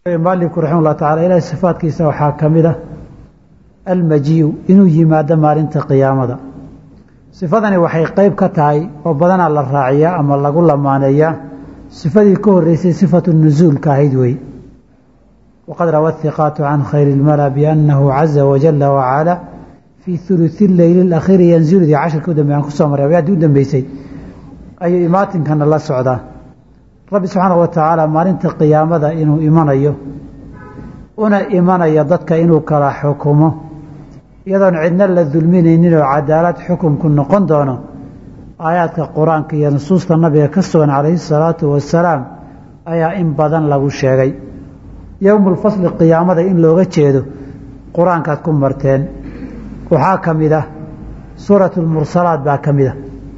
maalinku raxima ullah tacala ilahay sifaadkiisa waxaa ka mid ah almajiiu inuu yimaado maalinta qiyaamada sifadani waxay qeyb ka tahay oo badanaa la raaciyaa ama lagu lamaaneeyaa sifadii ka horeysay sifatu nusuulka ahayd wey waqad rawa hiqaatu can khayri ilmala biannahu caza wajala wacala fii huluثi leyli اlakhiiri yanziludii cashirka u dambe aan kusoo maray abyaaddii u dambeysay ayuu imaatinkana la socdaa rabbi subxaana wa tacaala maalinta qiyaamada inuu imanayo una imanayo dadka inuu kala xukumo iyadoon cidna la dulminaynin oo cadaalad xukunku noqon doono aayaadka qur-aanka iyo nusuusta nabiga ka sugan calayhi salaatu wasalaam ayaa in badan lagu sheegay yowmulfasli qiyaamada in looga jeedo qur-aankaad ku marteen waxaa ka mid ah suuratu lmursalaat baa ka mid ah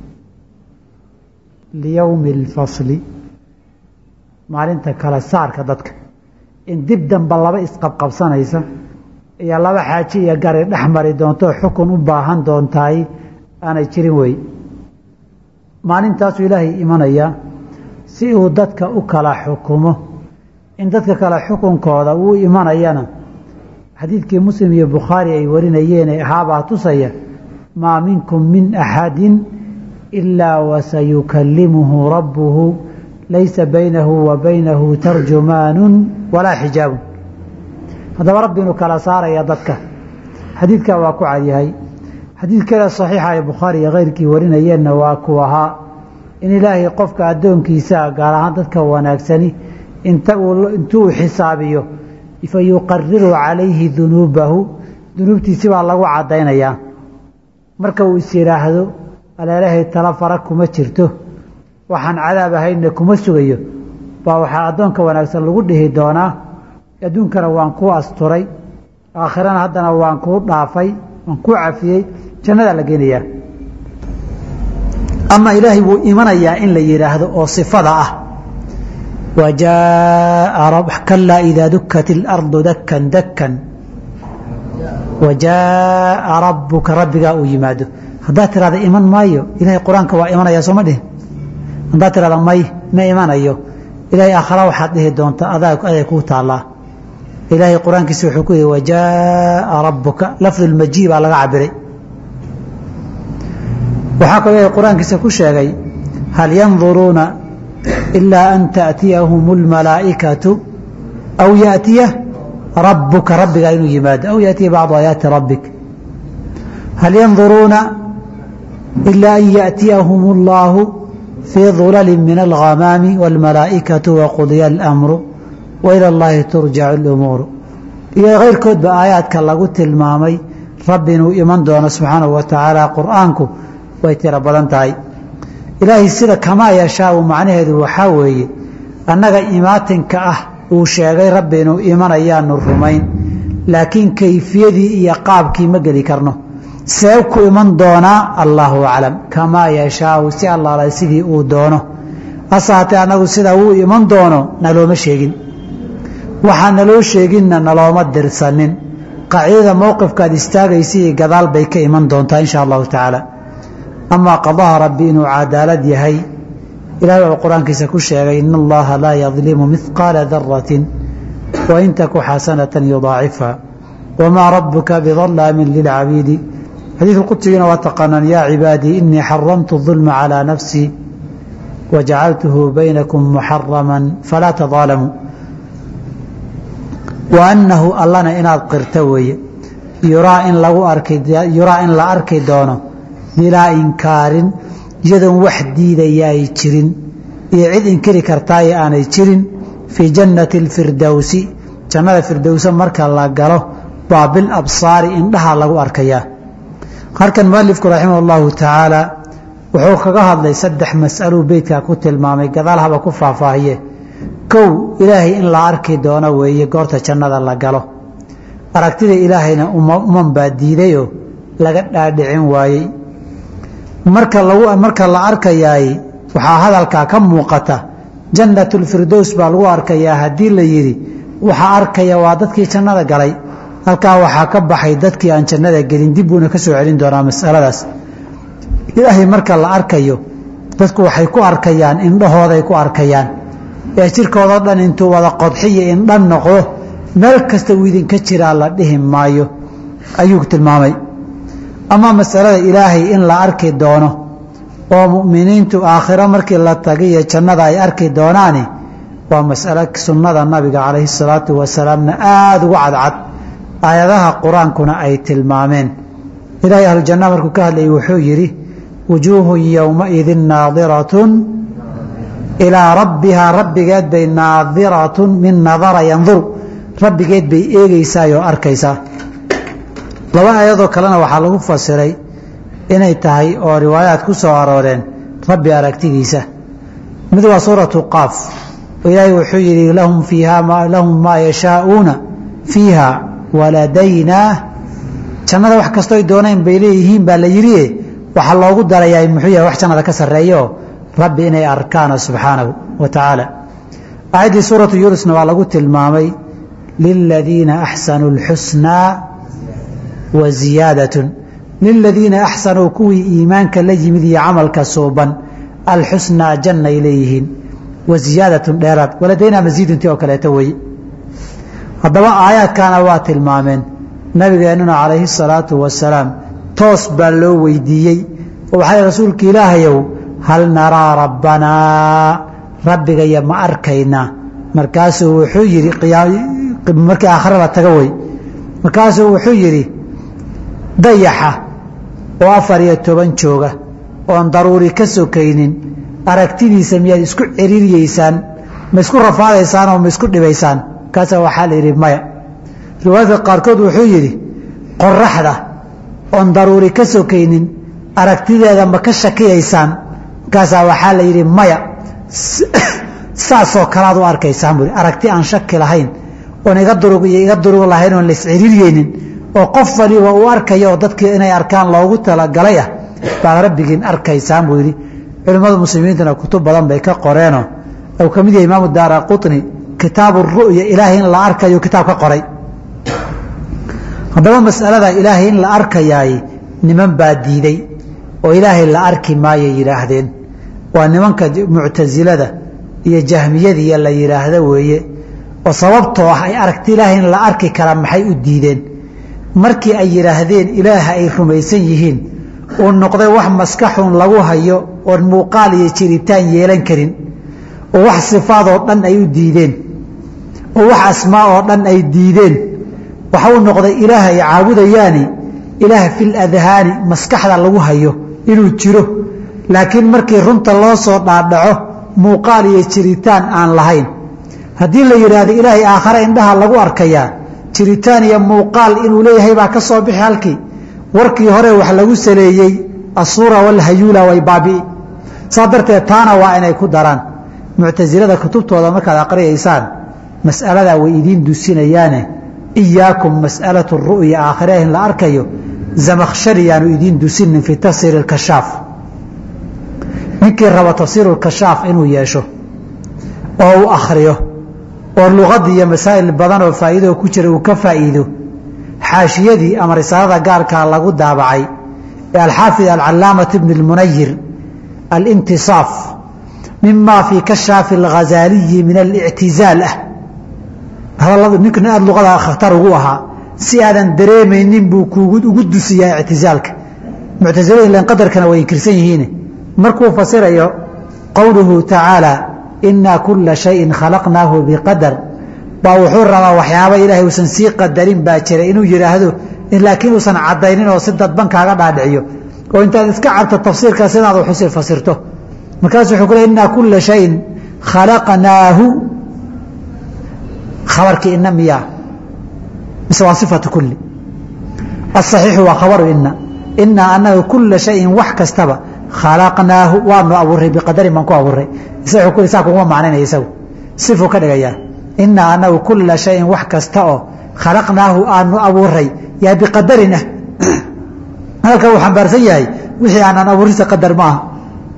liyowmi alfasli maalinta kala saarka dadka in dib damba laba isqabqabsanaysa iyo laba xaaji iyo gari dhex mari doonto xukun u baahan doontaay aanay jirin wey maalintaasuu ilaahay imanayaa si uu dadka u kala xukumo in dadka kale xukunkooda uu imanayana xadiidkii muslim iyo bukhaari ay warinayeen ahaabaa tusaya maa minkum min axadin ilaa wasayukallimuhu rabbuhu laysa baynahu wa baynahu tarjumaanu walaa xijaabun haddaba rabbi inuu kala saaraya dadka xadiidkaa waa ku cadyahay xadiid kale saxiixa ay bukhaari iyo keyrkii warinayeenna waa ku ahaa in ilaahay qofka addoonkiisaa gaar ahaan dadka wanaagsani inta intuu xisaabiyo fa yuqariru calayhi dunuubahu dunuubtiisi baa lagu caddaynayaa marka uu is yidhaahdo aleelahay tala fara kuma jirto waxaan cadaab ahaynna kuma sugayo baa waxaa addoonka wanaagsan lagu dhihi doonaa adduunkana waan kuu asturay aakhirana haddana waan kuu dhaafay waan kuu cafiyey jannadaa la geenayaa ama ilaahay wuu imanayaa in la yidhaahdo oo sifada ah wa jaaa kalaa idaa dukat ilardu dakan dakan wa jaaa rabbuka rabbigaa uu yimaado haddaad tirahda iman maayo ilahay qur-aanka waa imanaya sooma dhihin haddaad tirahda may ma imanayo ilahay aakhara waxaad dhihi doonta aday kuu taallaa ilaahay qur-aankiisa wuxuu ku yihi wajaaa rabbuka lafdu lmajii baa laga cabiray waxaa kaloo ilahay qur-aankiisa ku sheegay hal yanduruuna ilaa an taأtiyahum اlmalaa'ikatu aw yaأtiya rabbuka rabbigaa inuu yimaado aw yaأtiya bacdu aayaati rabbik hal yanduruuna ilaa an yaأtiyahum اllahu fii dulali min alghamaami wاlmalaa'ikatu waqudya اlamru wailى اllahi turjacu اlumuuru iyo keyrkoodba aayaadka lagu tilmaamay rabbi inuu iman doono subxaanahu wa tacaala qur'aanku way tiro badan tahay ilaahay sida kamaa yashaau macnaheedu waxaa weeye annaga imaatinka ah uu sheegay rabbi inuu imanayaanu rumayn laakiin kayfiyadii iyo qaabkii ma geli karno see ku iman doonaa allaahu aclam kamaa yashaau si allaala sidii uu doono asaatee annagu sida uu iman doono nalooma sheegin waxaa naloo sheeginna nalooma dirsanin qaacidada mowqifkaad istaagaysa iyo gadaal bay ka iman doontaa insha allahu tacaala amaa qadaha rabbi inuu cadaalad yahay ilahay wuxuu qur-aankiisa ku sheegay in allaha laa yadlimu mihqaala daratin wain taku xasanatan yudaacifha wamaa rabuka bidalaamin lilcabiidi xadiidka qudsigiina waa taqaanaan yaa cibaadii inii xaramtu dulma calىa nafsii wajacaltuhu baynakum muxarama falaa tadaalamuu wa annahu allana inaad qirta weeye yuraa in lagu arki yuraa in la arki doono bilaa inkaarin iyadoon wax diidaya ay jirin iyo cid inkiri kartaayo aanay jirin fii jannati alfirdowsi jannada firdowsa marka la galo baa bil absaari indhaha lagu arkayaa halkan mualifku raximah allahu tacaala wuxuu kaga hadlay saddex mas'aluu beytkaa ku tilmaamay gadaal haba ku faahfaahiye kow ilaahay in la arki doono weeye goorta jannada la galo aragtida ilaahayna uman baa diidayoo laga dhaadhicin waayey marka lagu marka la arkayaay waxaa hadalkaa ka muuqata jannatulfirdows baa lagu arkayaa haddii la yidhi waxaa arkaya waa dadkii jannada galay halkaa waxaa ka baxay dadkii aan jannada gelin dib buuna ka soo celin doonaa masaladaas ilaahay marka la arkayo dadku waxay ku arkayaan indhahooday ku arkayaan ee jirkoodao dhan intuu wada qodxiyo indhan noqdo meel kasta uu idinka jiraa la dhihi maayo ayuu tilmaamay ama masalada ilaahay in la arki doono oo mu'miniintu aakhiro markii la tagiyo jannada ay arki doonaani waa masalo sunnada nabiga calayhi salaatu wasalaamna aada ugu cadcad aayadaha qur-aankuna ay tilmaameen ilaahay ahlujanna markuu ka hadlayay wuxuu yidhi wujuuhun yowmaidin naadiratun ilaa rabbihaa rabbigeed bay naadiratun min nadara yanduru rabbigeed bay eegeysaa oo arkaysaa laba aayadoo kalena waxaa lagu fasiray inay tahay oo riwaayaad ku soo arooreen rabbi aragtidiisa mid waa suuratu qaaf oo ilaahay wuxuu yidhi lahum fiiha lahum maa yashaa'uuna fiiha waladaynaa jannada wax kastoo ay dooneen bay leeyihiin baa la yidhi waxaa loogu darayaa muxuu yahay wax jannada ka sarreeyaoo rabbi inay arkaana subxaanahu wa tacaala aayaddii suuratu yuunusna waa lagu tilmaamay liladiina axsanuu اlxusnaa wa ziyaadatun liladiina axsanuu kuwii iimaanka la yimid iyo camalka suuban alxusnaa jannay leeyihiin wa ziyaadatun dheeraad waladaynaa masiiduntii oo kaleeto weye haddaba aayaadkaana waa tilmaameen nabigeennuna calayhi salaatu wasalaam toos baa loo weydiiyey oo waxaa rasuulka ilaahayow hal naraa rabbanaa rabbigaya ma arkaynaa markaasuu wuxuu yidhi markii aakhare la taga wey markaasuu wuxuu yidhi dayaxa oo afar iyo toban jooga oon daruuri ka sokaynin aragtidiisa miyaad isku ciriiriyeysaan ma isku rafaadaysaan oo ma isku dhibaysaan markaasaa waxaa la yidhi maya riwaayadka qaarkood wuxuu yidhi qoraxda oon daruuri ka sokaynin aragtideeda ma ka shakiyaysaan markaasaa waxaa la yidhi maya saasoo kalaad u arkaysaan buui aragti aan shaki lahayn oon iga durug iyo iga durug lahayn oon laisciriiryeynin oo qof waliba uu arkaya oo dadkii inay arkaan loogu talagalay ah baad rabbigiin arkaysaan buu yidhi culimmada muslimiintuna kutub badan bay ka qoreenoo uu ka mid yahay imaamu daara qutni kitaabu ru'ya ilaahay in la arkayo kitaab ka qoray haddaba masalada ilaahay in la arkayaay niman baa diiday oo ilaahay la arki maayay yidhaahdeen waa nimanka muctasilada iyo jahmiyadiiyo la yidhaahdo weeye oo sababtoo ah ay aragti ilaahay in la arki karaa maxay u diideen markii ay yidhaahdeen ilaaha ay rumaysan yihiin uu noqday wax maskaxun lagu hayo oon muuqaal iyo jiritaan yeelan karin oo wax sifaadoo dhan ay u diideen oo wax asmaa oo dhan ay diideen waxa uu noqday ilaah ay caabudayaani ilaah fil adhaani maskaxda lagu hayo inuu jiro laakiin markii runta loo soo dhaadhaco muuqaal iyo jiritaan aan lahayn haddii la yidhaahdo ilaahay aakhare indhaha lagu arkayaa jiritaan iyo muuqaal inuu leeyahay baa ka soo bixi halkii warkii hore wax lagu saleeyey asuura walhayuula way baabi'i saa darteed taana waa inay ku daraan muctasilada kutubtooda markaad aqriyaysaan mas'aladaa way idiin dusinayaane iyaakum mas'alatu ru'ya aakhire in la arkayo zamakhshari yaanu idiin dusinin fii tafsiiri اlkashaaf ninkii raba tafsiiru lkashaaf inuu yeesho oo uu akhriyo oo luqadii iyo masaa'il badan oo faa'iidoo ku jira uu ka faa'iido xaashiyadii ama risaalada gaarkaa lagu daabacay ee alxaafid alcalaamati bn اlmunayir alintisaaf mima fii kashaafi اlghazaaliyi min alictizaal ah hadaladu ninkan aada luqada khatar ugu ahaa si aadan dareemaynin buu kuugu ugu dusiyaa ictizaalka muctasilada ilan qadarkana way inkirsan yihiin markuu fasirayo qowluhu tacaala inaa kula shayin khalaqnaahu biqadar baa wuxuu rabaa waxyaaba ilaahay uusan sii qadarin baa jira inuu yidhaahdo laakiin uusan cadaynin oo si dadban kaaga dhaadhiciyo oo intaad iska cabto tafsiirkaas inaad waxusi fasirto markaasu wuxuu ku le inaa kula shayin khalaqnaahu khabarkii ina miyaa mise waa sifatu kulli asaxiixu waa khabaru ina inaa anaga kula shayin wax kastaba khalaqnaahu waanu abuuray biqadarin baan ku abuuray saa kuguma macnaynaya isagu sifuu ka dhigayaa inaa anagu kula shayin wax kasta oo khalaqnaahu aanu abuuray yaa biqadarin ah hadalkan uu xambaarsan yahay wixii aanan abuurisa qadar ma aha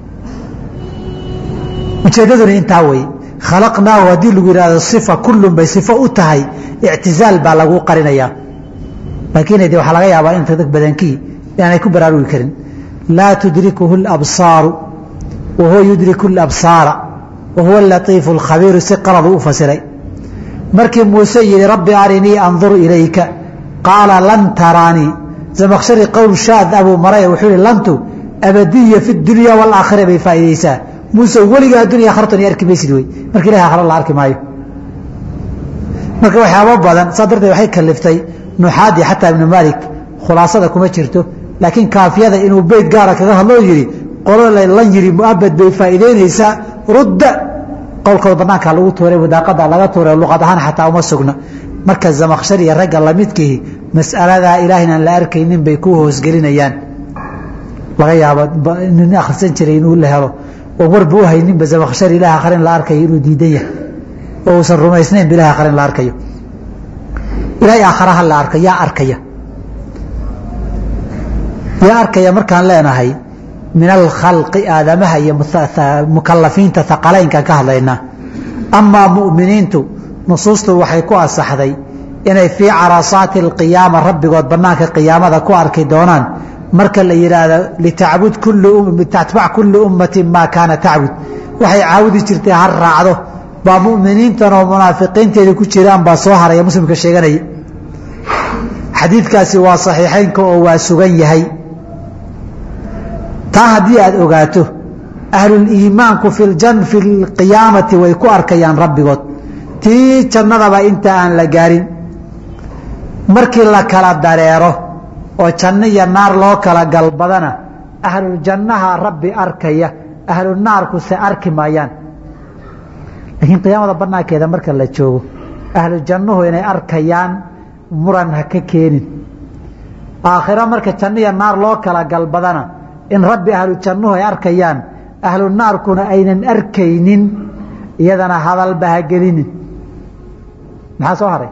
ujeeddaduna intaa wey khalaqnaahu haddii lagu yidhahdo sifa kullun bay sifo u tahay ictizaal baa lagu qarinayaa laakiin de waxaa laga yaabaa inta dad badankii inaanay ku baraarugi karin laa tudrikuhu اlabsaaru wa huwa yudriku اlabsaara wa huwa alatiifu alkhabiiru si qaladu u fasiray markii muuse yihi rabbi arinii andur ilayka qaala lan taraanii zamakshari qowl shaad abuu maray wuxuu yihi lantu abadiya fi dunya waalaakhira bay faa'iideysaa muuse weligaa addunya akharatan iyo arki maysid wey marka ilahi akhra la arki maayo marka waxyaabo badan saa darteed waxay kaliftay nuxaadi xataa ibnu maalik khulaasada kuma jirto laakiin kaafiyada inuu beyt gaara kaga hadloo yihi qolo lan yiri muabad bay faa'iideynaysaa rudda qowlkooda banaankaa lagu tuuray wadaaqada laga tuuray luqad ahaan xataa uma sugna marka zamakshar iyo ragga lamidkihi mas'aladaa ilaah inaan la arkaynin bay ku hoosgelinayaan laga yaabo nin akhrisan jiray inuu la helo oo warba u hayninba zamakshar ilaah akhrin la arkayo inuu diidan yahay oo uusan rumaysnayn bilahi akhrin la arkayo ilaahay aakharaha la arka yaa arkaya yaa arkaya markaan leenahay min alkhalqi aadamaha iyo mukalafiinta haqalaynkan ka hadlaynaa amaa mu'miniintu nusuustu waxay ku asaxday inay fii carasaati alqiyaama rabbigood banaanka qiyaamada ku arki doonaan marka la yidhaahdo litacbud tatbac kulli ummati maa kaana tacbud waxay caawudi jirtay har raacdo baa mu'miniintan oo munaafiqiinteeda ku jiraan baa soo haraya muslimka sheeganaya xadiidkaasi waa saxiixeynka oo waa sugan yahay taa haddii aad ogaato ahluliimaanku fi lqiyaamati way ku arkayaan rabbigood tii jannadaba inta aan la gaarin markii la kala dareero oo janno iyo naar loo kala galbadana ahluljannaha rabbi arkaya ahlunaarku se arki maayaan laakiin qiyaamada banaankeeda marka la joogo ahlu jannuhu inay arkayaan muran ha ka keenin aakhiro marka janno iyo naar loo kala galbadana in rabbi ahlu jannuhu ay arkayaan ahlu naarkuna aynan arkaynin iyadana hadalba ha gelinin maxaa soo haray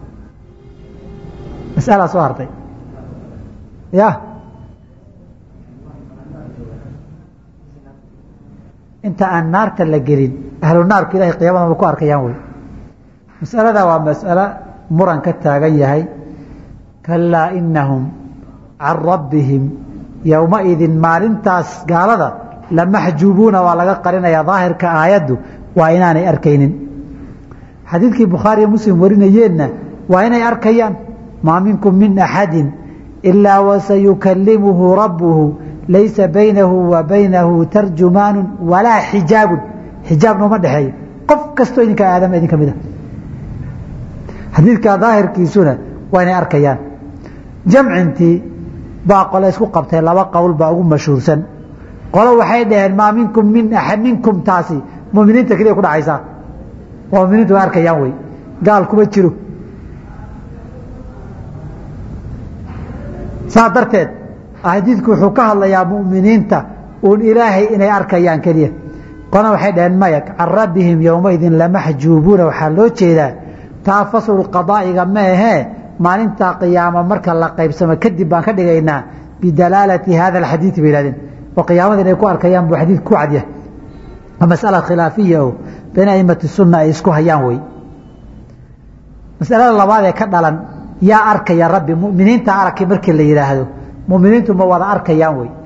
masalaa soo hartay ya inta aan naarta la gelin ahlu naarku ilahay qiyamada ma ku arkayaan wey masalada waa mas'alo muran ka taagan yahay kalaa inahum can rabbihim yowmaidin maalintaas gaalada lamaxjuubuuna waa laga qarinaya daahirka aayaddu waa inaanay arkaynin xadiidkii bukhaariyo muslim warinayeenna waa inay arkayaan maa minkum min axadi ilaa wasayukalimuhu rabbuhu laysa baynahu wa baynahu tarjumaanu walaa xijaabun xijaabna uma dhexeeyo qof kastoo idinka aadama idin ka mid a xadiidka daahirkiisuna waa inay arkayaan jamcintii baa qole isku qabtay laba qowl baa ugu mashhuursan qolo waxay dhaheen maa minkum min axad minkum taasi muminiinta keliya ku dhacaysaa oo muminiintu way arkayaan wey gaal kuma jiro saa darteed xadiidku wuxuu ka hadlayaa muminiinta uun ilaahay inay arkayaan keliya qolana waxay dhaheen maya can rabbihim yowmaidin lamaxjuubuuna waxaa loo jeedaa taa faslu qadaa'iga ma ahee maalintaa qiyaama marka la qaybsamo kadib baan ka dhigaynaa bidalaalati hada alxadiidi bay yihahdeen oo qiyaamada inay ku arkayaan buu xadiid ku cadyahay waa masala khilaafiya oo bayna aimati sunna ay isku hayaan wey masalada labaad ee ka dhalan yaa arkaya rabbi muminiinta arkay markii la yidhaahdo muminiintu ma wada arkayaan wey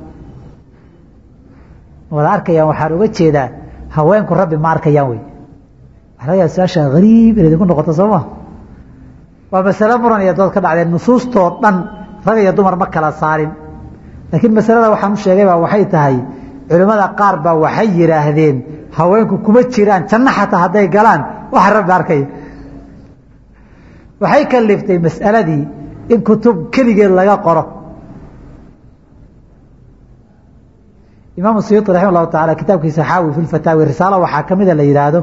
ma wada arkayaan waxaan uga jeedaa haweenku rabbi ma arkayaan wey waxa laga yaaba su-aasha hariib inay idinku noqoto soo ma waa masale muran iyo dood ka dhacdeen nusuustoo dhan rag iyo dumar ma kala saarin laakiin masalada waxaan u sheegay baa waxay tahay culimmada qaar baa waxay yidhaahdeen haweenku kuma jiraan janno xataa hadday galaan waxa rabbi arkaya waxay kaliftay mas'aladii in kutub keligeed laga qoro imaamu suyuuti raxima allahu taala kitaabkiisa xaawi fi lfataawi risaalo waxaa ka mida la yidhaahdo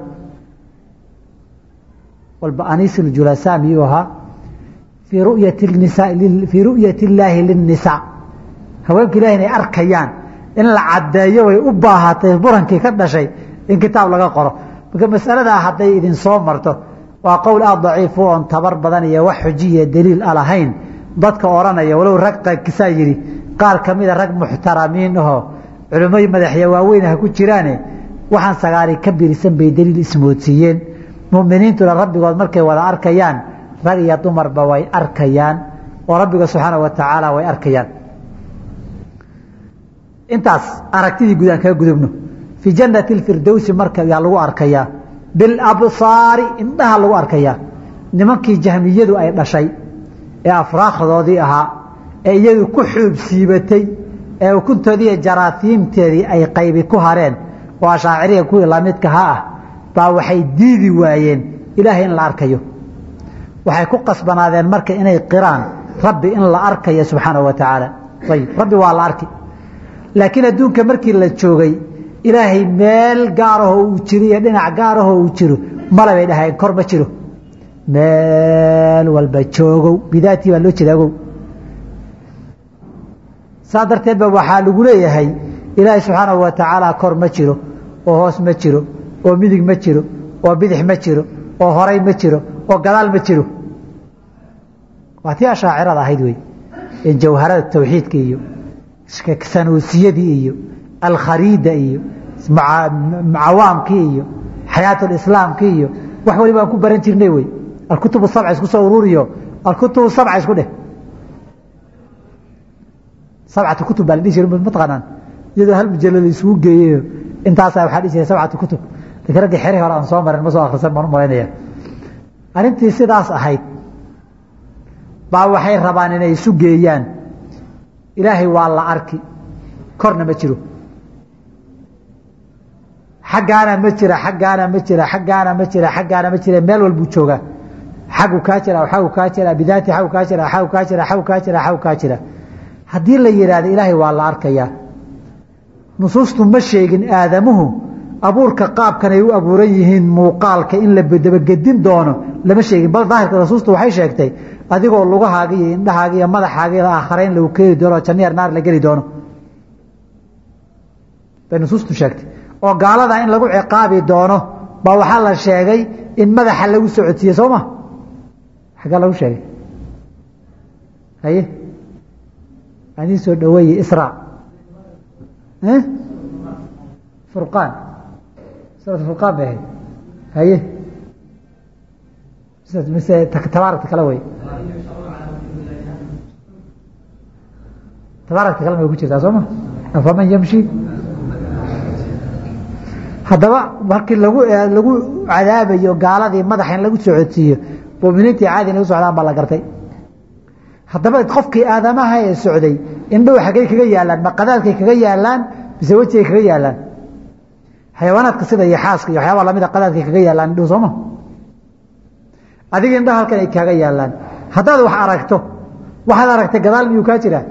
walba aniis ljulasaa miyuu ahaa fii ru'yati nisaa fii ru'yati illaahi linnisaa haweenku ilahi inay arkayaan in la caddeeyo way u baahatay burankii ka dhashay in kitaab laga qoro marka masaladaa hadday idin soo marto waa qowl aada daciifu oon tabar badan iyo wax xujiya daliil a lahayn dadka odhanaya walow rag kisaa yidhi qaar ka mida rag muxtaramiin ahoo culimmo madaxya waaweyn ha ku jiraane waxaan sagaari ka birisan bay daliil ismoodsiiyeen muminiintuna rabbigood markay wada arkayaan rag iyo dumarba way arkayaan oo rabbiga subxaana wa tacaala way arkayaan intaas aragtidii guud aan kaga gudubno fii jannati اfirdowsi marka yaa lagu arkayaa bilabsaari indhaha lagu arkayaa nimankii jahmiyadu ay dhashay ee afraakdoodii ahaa ee iyadu ku xuub siibatay ee ukuntoodii iyo jaraasiimteedii ay qaybi ku hareen oo ashaaciriga kuwii lamidkaha ah baa waxay diidi waayeen ilaahay in la arkayo waxay ku qasbanaadeen marka inay qiraan rabbi in la arkayo subxaanahu wa tacaala ayib rabbi waa la arki laakiin adduunka markii la joogay ilaahay meel gaarahoo uu jiro iyo dhinac gaarahoo uu jiro male bay dhahayeen kor ma jiro meel walba joogow bidaatii baa loo jeeda ogow saa darteed ba waxaa lagu leeyahay ilaahay subxaanahu wa tacaala kor ma jiro oo hoos ma jiro oo midig ma jiro oo bidix ma jiro oo horay ma jiro oo gadaal ma jiro waa tii ashaacirada ahayd wey in jawharada tawxiidka iyo sanuusiyadii iyo alkhariida iyo cawaamkii iyo xayaatulislaamkii iyo wax waliba aan ku baran jirnay wey alkutubu sabca isku soo ururiyo alkutubu sabca isku dheh sabcatu kutub baa la dhihi jira mataqaanaan iyadoo hal mujallad isugu geeyeyo intaasaa waxaa dhihi jiray sabcatu kutub laakiin raggii xeri hore aan soo marin ma soo akhrisan baan u malaynaya arrintii sidaas ahayd baa waxay rabaan inay isu geeyaan ilaahay waa la arki korna ma jiro xaggaana ma jira xaggaana ma jira xaggaana ma jira xaggaana ma jira meel walbuu joogaa xagu kaa jira xagu kaa jira bidaati xagu kaa jira xagu kaa jira xagu kaa jira xagu kaa jira haddii la yidhaahdo ilaahay waa la arkayaa nusuustu ma sheegin aadamuhu abuurka qaabkan ay u abuuran yihiin muuqaalka in la dabagedin doono lama sheegin bal daahirka nusuustu waxay sheegtay adigoo lugahaaga iyo indhahaaga iyo madaxaaga iyo aakharayn lagu keeni doono jannier naar la geli doono bay nusuustu sheegtay oo gaalada in lagu ciqaabi doono baa waxaa la sheegay in madaxa lagu socodsiiye soo ma xaggaa lagu sheegay haye adii soo dhaweeye isra furqaan suurat furqaan bay ahayd haye mise tabaarakta kale wey tabaarakta kale may ku jirtaa soo ma afaman yamshi haddaba markii lagu lagu cadaabayo gaaladii madaxa in lagu socodsiiyo muminiintii caadi in lagu socdaan baa la gartay haddaba qofkii aadamaha ee socday indhow xaggay kaga yaalaan ma qadaadkay kaga yaalaan mise wejigay kaga yaalaan xayawaanaadka sida iyo xaaska iyo waxyaabaa lamida qadaadkay kaga yaalaan indhuhu sooma adiga indhaha halkan ay kaaga yaalaan haddaad wax aragto waxaad aragtay gadaal miyuu kaa jiraa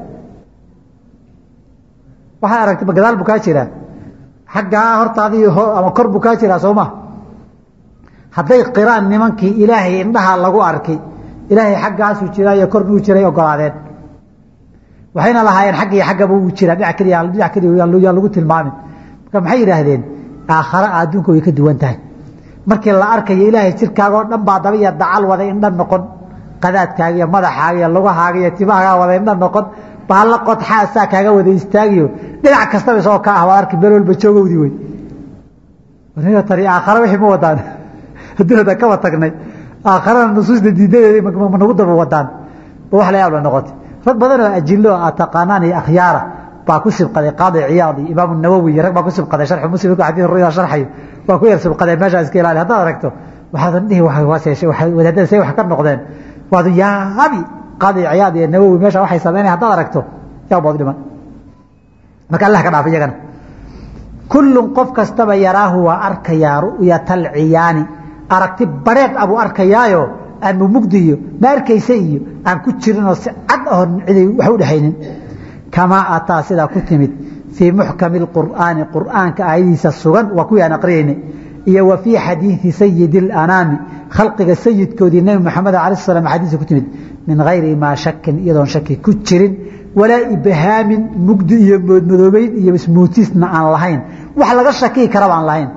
waxaad aragtay gadaal buu kaa jiraa xaggaa hortaadii ama kor buu kaa jiraa sooma hadday qiraan nimankii ilaahay indhaha lagu arkay ilaahay xaggaasuu jiraa iyo kornuu jiray ogolaadeen waxayna lahaayeen xagg iyo xaggaba uu jiraa dhinac keliya dhinac keliya yaa lagu tilmaamin marka maxay yidhaahdeen aakhare adduunka way ka duwan tahay markii la arkayo ilaahay jirkaaga oo dhan baa daba iyo dacal wada indha noqon qadaadkaaga iyo madaxaaga iyo lugahaaga iyo timahaaga wada indha noqon baalla qodxaasaa kaaga wada istaagiyo dhinac kastaba isagoo ka ah waad arki meel walba joogowdii wey tani aakhare wixii ma wadaan adduunyada kaba tagnay aakharana nusuusta diidadeeda ma nagu daba wadaan ba wax la yaab la noqotay rag badan oo ajilo a taqaanaan iyo akhyaara baa ku sibqaday qaadi ciyaad iyo imaam nawowi iyo rag baa ku sibqaday sharxu muslim xadiis ruya sharxayo baa ku yar sibqaday meeshaa iska ilaali haddaad aragto waxaadan dhihi wadaadada say wax ka noqdeen waadu yaabi qaadi ciyaad iyo nawowi meesha waxay sameynaya haddaad aragto yaa bood dhiman marka allah ka dhaaf iyagana kullun qof kastaba yaraahu waa arkayaa ru'yatal ciyaani aragti bareed abuu arkayaayo aan mumugdiyo ma arkaysa iyo aan ku jirinoo si cad ahon ciday wax u dhexaynin kamaa ataa sidaa ku timid fii muxkami اqur'aani qur'aanka aayadiisa sugan waa kuwii aan aqriyaynay iyo wa fii xadiidi sayidi اlanaami khalqiga sayidkoodii nebi moxamed ala slam xadiisa ku timid min hayri maa shakin iyadoon shaki ku jirin walaa ibhaamin mugdi iyo moodmadoobeyn iyo ismuutisna aan lahayn wax laga shakii karaba aan lahayn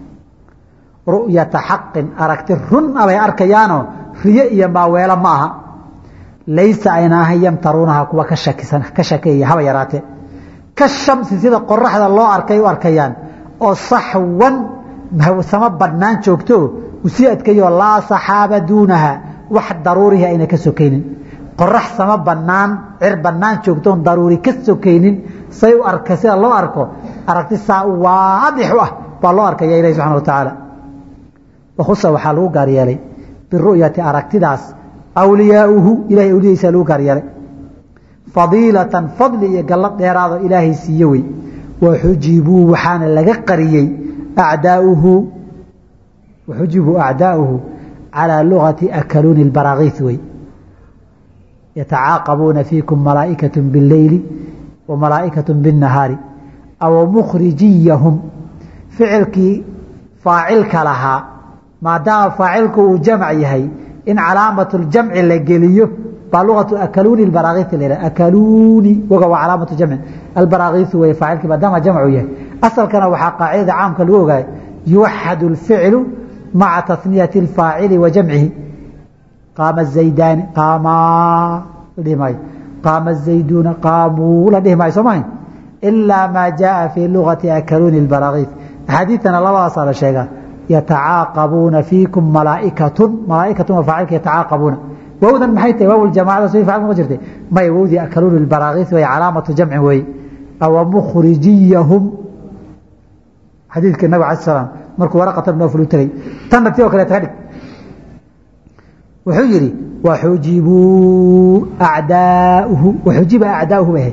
ru'yata xaqin aragti run a bay arkayaanoo riyo iyo maaweelo ma aha laysa ayna ahayn yamtaruunaha kuwa ka shakisan ka shakeeya haba yaraatee ka shamsi sida qoraxda loo arkay u arkayaan oo saxwan sama badhnaan joogto u sii adkeeyoo laa saxaaba duunaha wax daruurihi ayna ka sokaynin qorax sama banaan cir banaan joogtoon daruuri ka sokaynin say u arka sida loo arko aragti saa waadix u ah baa loo arkaya ilahi subxana wa tacaala wakhusa waxaa lagu gaar yeelay biru'yati aragtidaas awliyaauhu ilahay awliyadiisa lagu gaar yeelay fadiilatan fadli iyo gallad dheeraado ilaahay siiye wey waxujibuu waxaana laga qariyey acdaauhu waxujibuu acdaauhu calىa lugati akaluuni اbaraakiis wey yatacaaqabuuna fiikum malaa'ikaة biاleyli wa malaa'ikaة biالnahaari aw mukhrijiyahum ficilkii faacilka lahaa maadaama faacilku uu jamc yahay in calaamaة اljamci la geliyo baa luatu akaluuni baraakiis la akaluuni woga waa calaamatu jamci albaraakiisu wey faacilkii maadaama jamcu yahay asalkana waxaa qaacidada caamka lagu ogaay yuwaxad اlficlu maca taniyati اfaacili wa jamcihi qaama zaydaani qaamaa la dhihi maayo qaama zayduuna qaamuu la dhihi maayo soo mahay ilaa maa jaaa fii lugati akaluuni اbaraakiis axaadiidtana labadaasaa la sheegaa yatacaaqabuuna fiikum malaaikatun malaaikatun waa faacilka yatacaaqabuuna wowdan maxay tahay waaw ljamacada soo faacil ma jirtay may wowdii akaluuni اbaraakiis way calaamatu jamcin weeye awa mukhrijiyahum xadiidka nabig alay slam markuu waraqata nooful u tegey tanna ti oo kaleeta ka dhig wuxuu yidhi waxujibuu acdaauhu waxujiba acdaauhu bay ahayd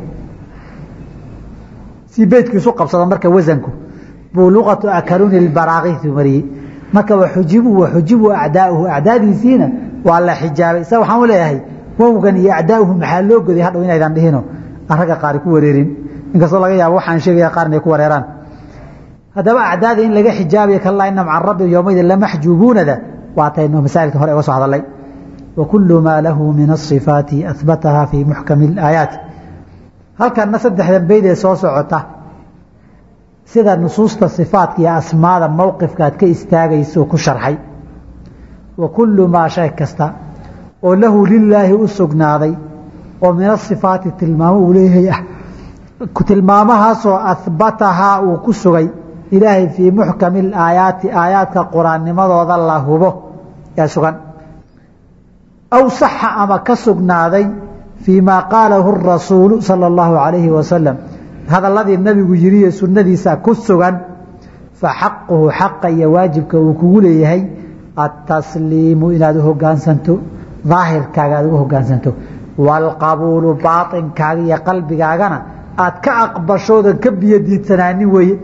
si beydkiisu qabsado marka wasanku buu luqatu akaluuni اbaraakiisu mariyey marka waxujibuu waxujibuu acdaauhu acdaadiisiina waa la xijaabay sa waxaan u leeyahay wowgan iyo acdaauhu maxaa loo goday hadhow inaydan dhihino ragga qaari ku wareerin inkastoo laga yaabo waxaan sheegaya qaar inay ku wareeraan haddaba acdaada in laga xijaabayo kalaa ina maca rabbi yowmaydin lamaxjuubuunada waataynu masaa'ilka hore uga soo hadalay wa kullu maa lahu min asifaati ahbataha fii muxkami اlaayaati halkanna saddexdan beyd ee soo socota sida nusuusta sifaatka iyo asmaada mowqifka aad ka istaagayso ku sharxay wa kullu maa shay kasta oo lahu lilaahi u sugnaaday oo min asifaati tilmaamo uu leeyahay ah tilmaamahaasoo ahbatahaa uu ku sugay ilaahay fii muxkami alaayaati aayaadka qur-aannimadooda la hubo ee sugan aw saxa ama ka sugnaaday fii maa qaalahu rasuulu sala allahu calayhi wasalam hadalladii nabigu yiri ee sunnadiisa ku sugan fa xaquhu xaqa iyo waajibka uu kugu leeyahay atasliimu inaad u hogaansanto daahirkaaga aad ugu hogaansanto waalqabuulu baainkaaga iyo qalbigaagana aad ka aqbashoodan ka biyo diidsanaanin weeye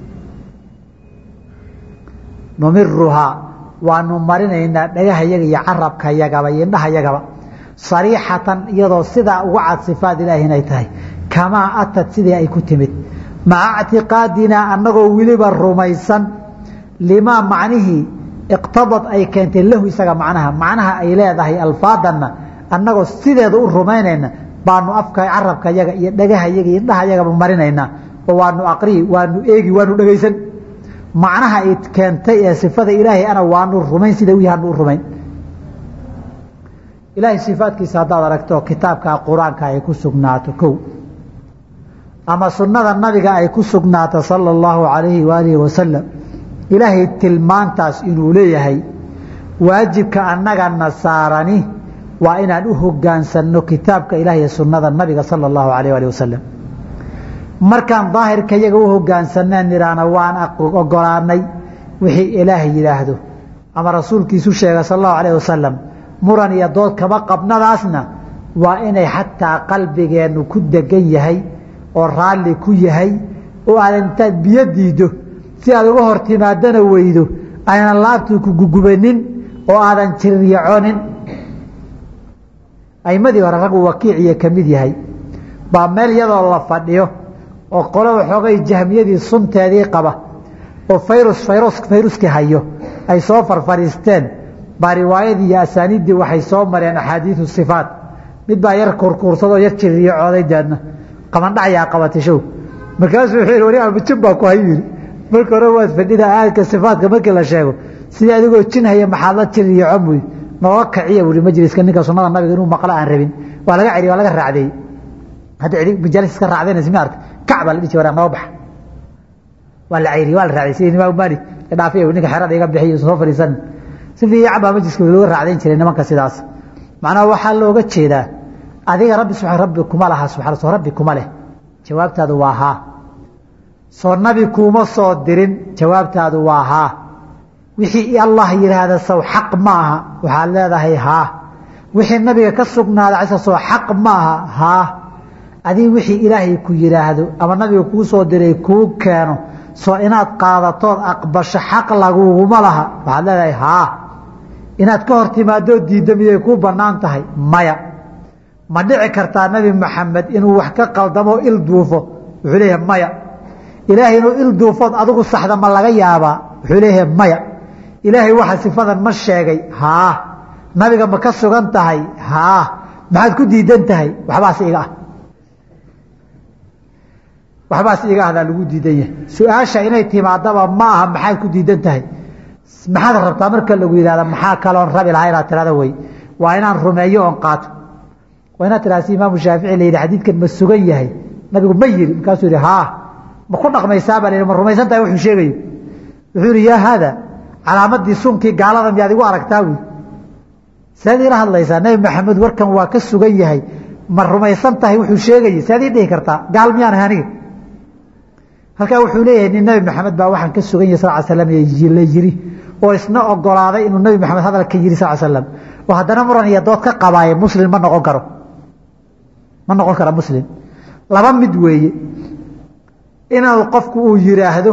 numiruhaa waanu marinaynaa dhagahayaga iyo carabkayagaba iyo indhahayagaba sariixatan iyadoo sidaa uga cad sifaat ilaahi inay tahay kamaa atad sidii ay ku timid maca ictiqaadinaa annagoo weliba rumaysan limaa macnihii iqtadad ay keentay lahu isaga macnaha macnaha ay leedahay alfaadanna annagoo sideeda u rumaynayna baanu afka carabka yaga iyo dhagahayaga iyo indhahayagaba marinaynaa oo waanu aqriyi waanu eegi waanu dhegaysan macnaha ay keentay ee sifada ilaahay ana waanu rumayn sida u yahay anu u rumayn ilaahay sifaadkiisa haddaad aragto kitaabka qur-aanka ay ku sugnaato kow ama sunnada nabiga ay ku sugnaato sala allahu calayhi waalihi wasalam ilaahay tilmaantaas inuu leeyahay waajibka annagana saarani waa inaan u hogaansanno kitaabka ilaah iyo sunnada nabiga sala allahu alayh alih wasalam markaan daahirka yaga u hogaansaneen nidhaahna waan ogolaanay wixii ilaah yidhaahdo ama rasuulkiisu sheega sal allahu alayh wasalam muran iyo dood kama qabnadaasna waa inay xataa qalbigeennu ku degan yahay oo raalli ku yahay oo aadan intaad biyo diiddo si aad uga hor timaadana weydo aynan laabtu ku gugubanin oo aadan jiriryaconin aimadii hore raggu wakiiciyo ka mid yahay baa meel iyadoo la fadhiyo oo qolo waxoogay jahmiyadii sunteedii qaba oo fayrus fayrus fayruskii hayo ay soo farfariisteen baa riwaayadii iyo asaaniiddii waxay soo mareen axaadiidu sifaat mid baa yar kurkuursadoo yar jiririyacooday deedna qabandhacyaa qabatay show markaasuu wuxuu yihi wari abajin baa ku hay yidhi marka hore waad fadhida aadka sifaatka markii la sheego sidii adigoo jin haya maxaad la jiririyaco buy nooga kaciya buui majliska ninka sunada nabiga inuu maqlo aan rabin waa laga celiy waa laga raacdeeyey hadda majaalis iska raacdaynas ma arka kac baa la dhihi jira noo baxa waa la ceyriy waa la raacday sida imaamu maalik dhaafiy ninka xerada iga bixiy soo fadhiisan si fiican baa majliska looga raacdayn jiray nimanka sidaas macnaha waxaa looga jeedaa adiga rabbi subxaan rabbi kuma laha subxana soo rabbi kuma leh jawaabtaadu waa haa soo nabi kuuma soo dirin jawaabtaadu waa haa wixii allah yidhaahda sow xaq ma aha waxaad leedahay haa wixii nabiga ka sugnaada cisa soo xaq ma aha haa adii wixii ilaahay ku yidhaahdo ama nabiga kuu soo diray kuu keeno soo inaad qaadatood aqbasho xaq laguguma laha waxaad leedahay haa inaad ka hor timaadoo diidda miyay kuu bannaan tahay maya ma dhici kartaa nebi maxamed inuu wax ka qaldamo il duufo wuxuu leeyahay maya ilaahay inuu il duufood adigu saxda ma laga yaabaa wuxuu leeyahay maya ilaahay waxa sifadan ma sheegay haa nabiga ma ka sugan tahay haa maxaad ku diidan tahay waxbaas iga ah waxbaas iga ahdaa lagu diidan yahay su-aasha inay timaadaba ma aha maxaad ku diidan tahay maxaad rabtaa marka lagu yidhahda maxaa kaloon rabi lahaa inaad tirada wey waa inaan rumeeyo oon qaato waa inaad tirahda si imaamu shaafici la yidhi xadiidkan ma sugan yahay nabigu ma yiri markaasuu yihi haa ma ku dhaqmaysaa baa la yidhi ma rumaysan tahay wuxuu sheegayo wuxuu yihi yaa haada calaamadii sunkii gaalada miyaad igu aragtaa wy saad ila hadlaysaa nebi maxamed warkan waa ka sugan yahay ma rumaysan tahay wuxuu sheegayay saad ii dhihi kartaa gaal miyaan ahay aniga halkaa wuxuu leeyahay nin nebi maxamed baa waxaan ka sugan yahay sal slam la yiri oo isna ogolaaday inuu nebi maxamed hadalka yiri sal slam oo haddana muran iyo dood ka qabaaye muslim ma noqon karo ma noqon kara muslim laba mid weeye inuu qofku uu yidhaahdo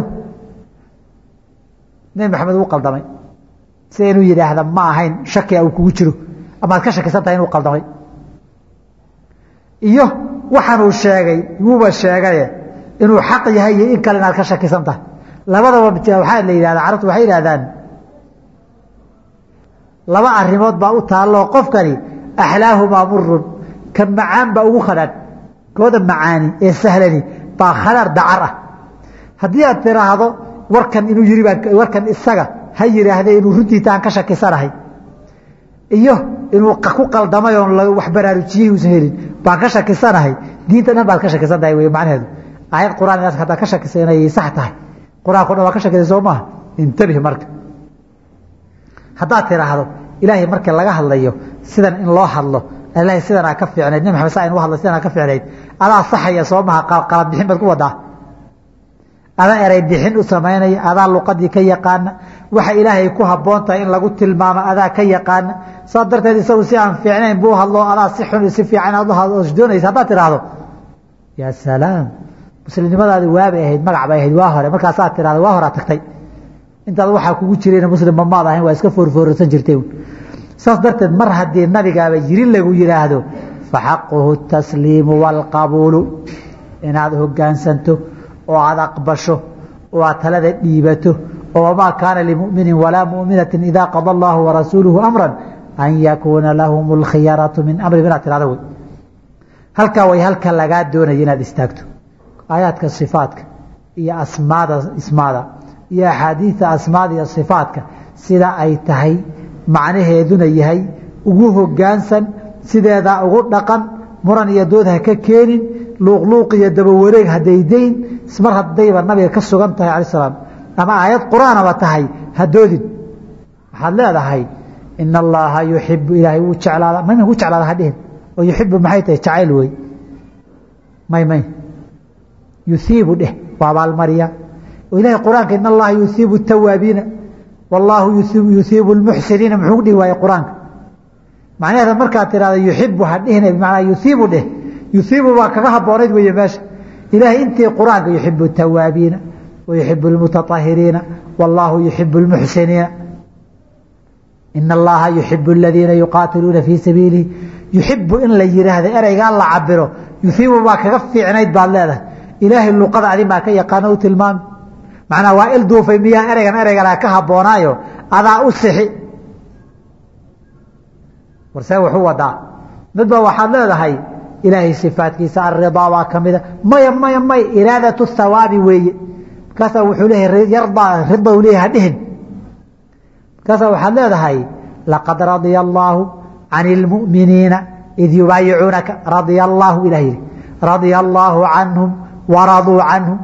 nebi maxamed wuu qaldamay sida inuu yidhaahda ma ahayn shakia uu kugu jiro amaad ka shakisan tahay inuu qaldamay iyo waxaanuu sheegay wuuba sheegaye inuu xaq yahay iyo in kale inaad ka shakisan tahay labadaba waxaa la yidhahda carabtu waxay yidhahdaan laba arrimood baa u taalloo qofkani axlaahumaa murun ka macaan baa ugu khadhaadh kooda macaani ee sahlani baa khadhaar dacar ah haddii aad tiraahdo warkan inuu yiri baan warkan isaga ha yidhaahdee inuu runtiita aan ka shakisanahay iyo inuu ku qaldamay oon wax baraarujiyey uusan helin baan ka shakisanahay diinta dhan baad ka shakisan tahay wey macnaheedu aayad quraan inaad haddaa ka shakisa inay sax tahay qur-aanko dhan waa ka shakisay soo maaha intabih marka haddaad tiraahdo ilaahay marka laga hadlayo sidan in loo hadlo ilahay sidanaa ka fiicnayd nabi maxamed saa in u hadlo sidanaa ka fiicnayd adaa saxaya soo maha qalad bixin baad ku wadaa adaa eray bixin u samaynaya adaa luqadii ka yaqaana waxa ilaahay ku habboon tahay in lagu tilmaamo adaa ka yaqaana saas darteed isagu si aan fiicnayn buu hadlo adaa si xun si fiican aad doonaysa haddaad tiraahdo yaa salaam muslimnimadaadi waabay ahayd magac bay ahayd waa hore markaasaad tirahdo waa horaa tagtay intaad waxaa kugu jirayna muslimba maad ahayn waa iska foorfoorsan jirtay saas darteed mar haddii nabigaaba yiri lagu yidhaahdo faxaquhu tasliimu waalqabuulu inaad hogaansanto oo aad aqbasho oo aad talada dhiibato oo wamaa kaana limuminin walaa muminatin idaa qada allahu warasuuluhu amran an yakuuna lahum alkhiyaratu min amrihim inaad tirahdo wey halkaa way halka lagaa doonaya inaad istaagto aayaadka sifaatka iyo asmaada ismaada iyo axaadiida asmaada iyo sifaatka sida ay tahay macnaheeduna yahay ugu hogaansan sideedaa ugu dhaqan muran iyo dood ha ka keenin luuqluuq iyo dabawareeg hadaydayn mar haddayba nabiga ka sugan tahay cala salaam ama aayad qur-aanaba tahay hadoodin waxaad leedahay ina allaha yuxibu ilaahay wuu jeclaada mayma ku jeclaada hadhihin oo yuxibu maxay tahay jacayl wey may may yuhiibu dheh waa abaalmariya oo ilahay qur-aanka in allaha yuhiibu tawaabiina wallaahu yuhiibu lmuxsiniina muxuu dhihi waaye qur-aanka macnaheeda markaad tirahda yuxibu hadhihina bimacnaa yuhiibu dheh yuhiibu baa kaga haboonayd weeye meesha ilaahay intii qur-aanka yuxibu tawaabiina wa yuxibu lmutaahiriina wallaahu yuxibu lmuxsiniina ina allaha yuxibu aladiina yuqaatiluuna fii sabiilihi yuxibu in la yidhaahdo ereygaa la cabiro yuhiibu baa kaga fiicnayd baad leedahay ilaahay luqada adi maa ka yaqaano u tilmaami macnaa waa il duufay miyaa ereygan ereygana ka habboonaayo adaa u sixi warsee wuxuu wadaa midba waxaad leedahay ilaahay sifaatkiisa alridaa baa ka mida maya maya may iraadatu thawaabi weeye markaasaa wuxuu leeyahay yardaa rida u leeyahay hadhihin markaasaa waxaad leedahay laqad radia allaahu can ilmu'miniina id yubaayicuunaka radia allaahu ilah yidhi radia allaahu canhum waraduu canhum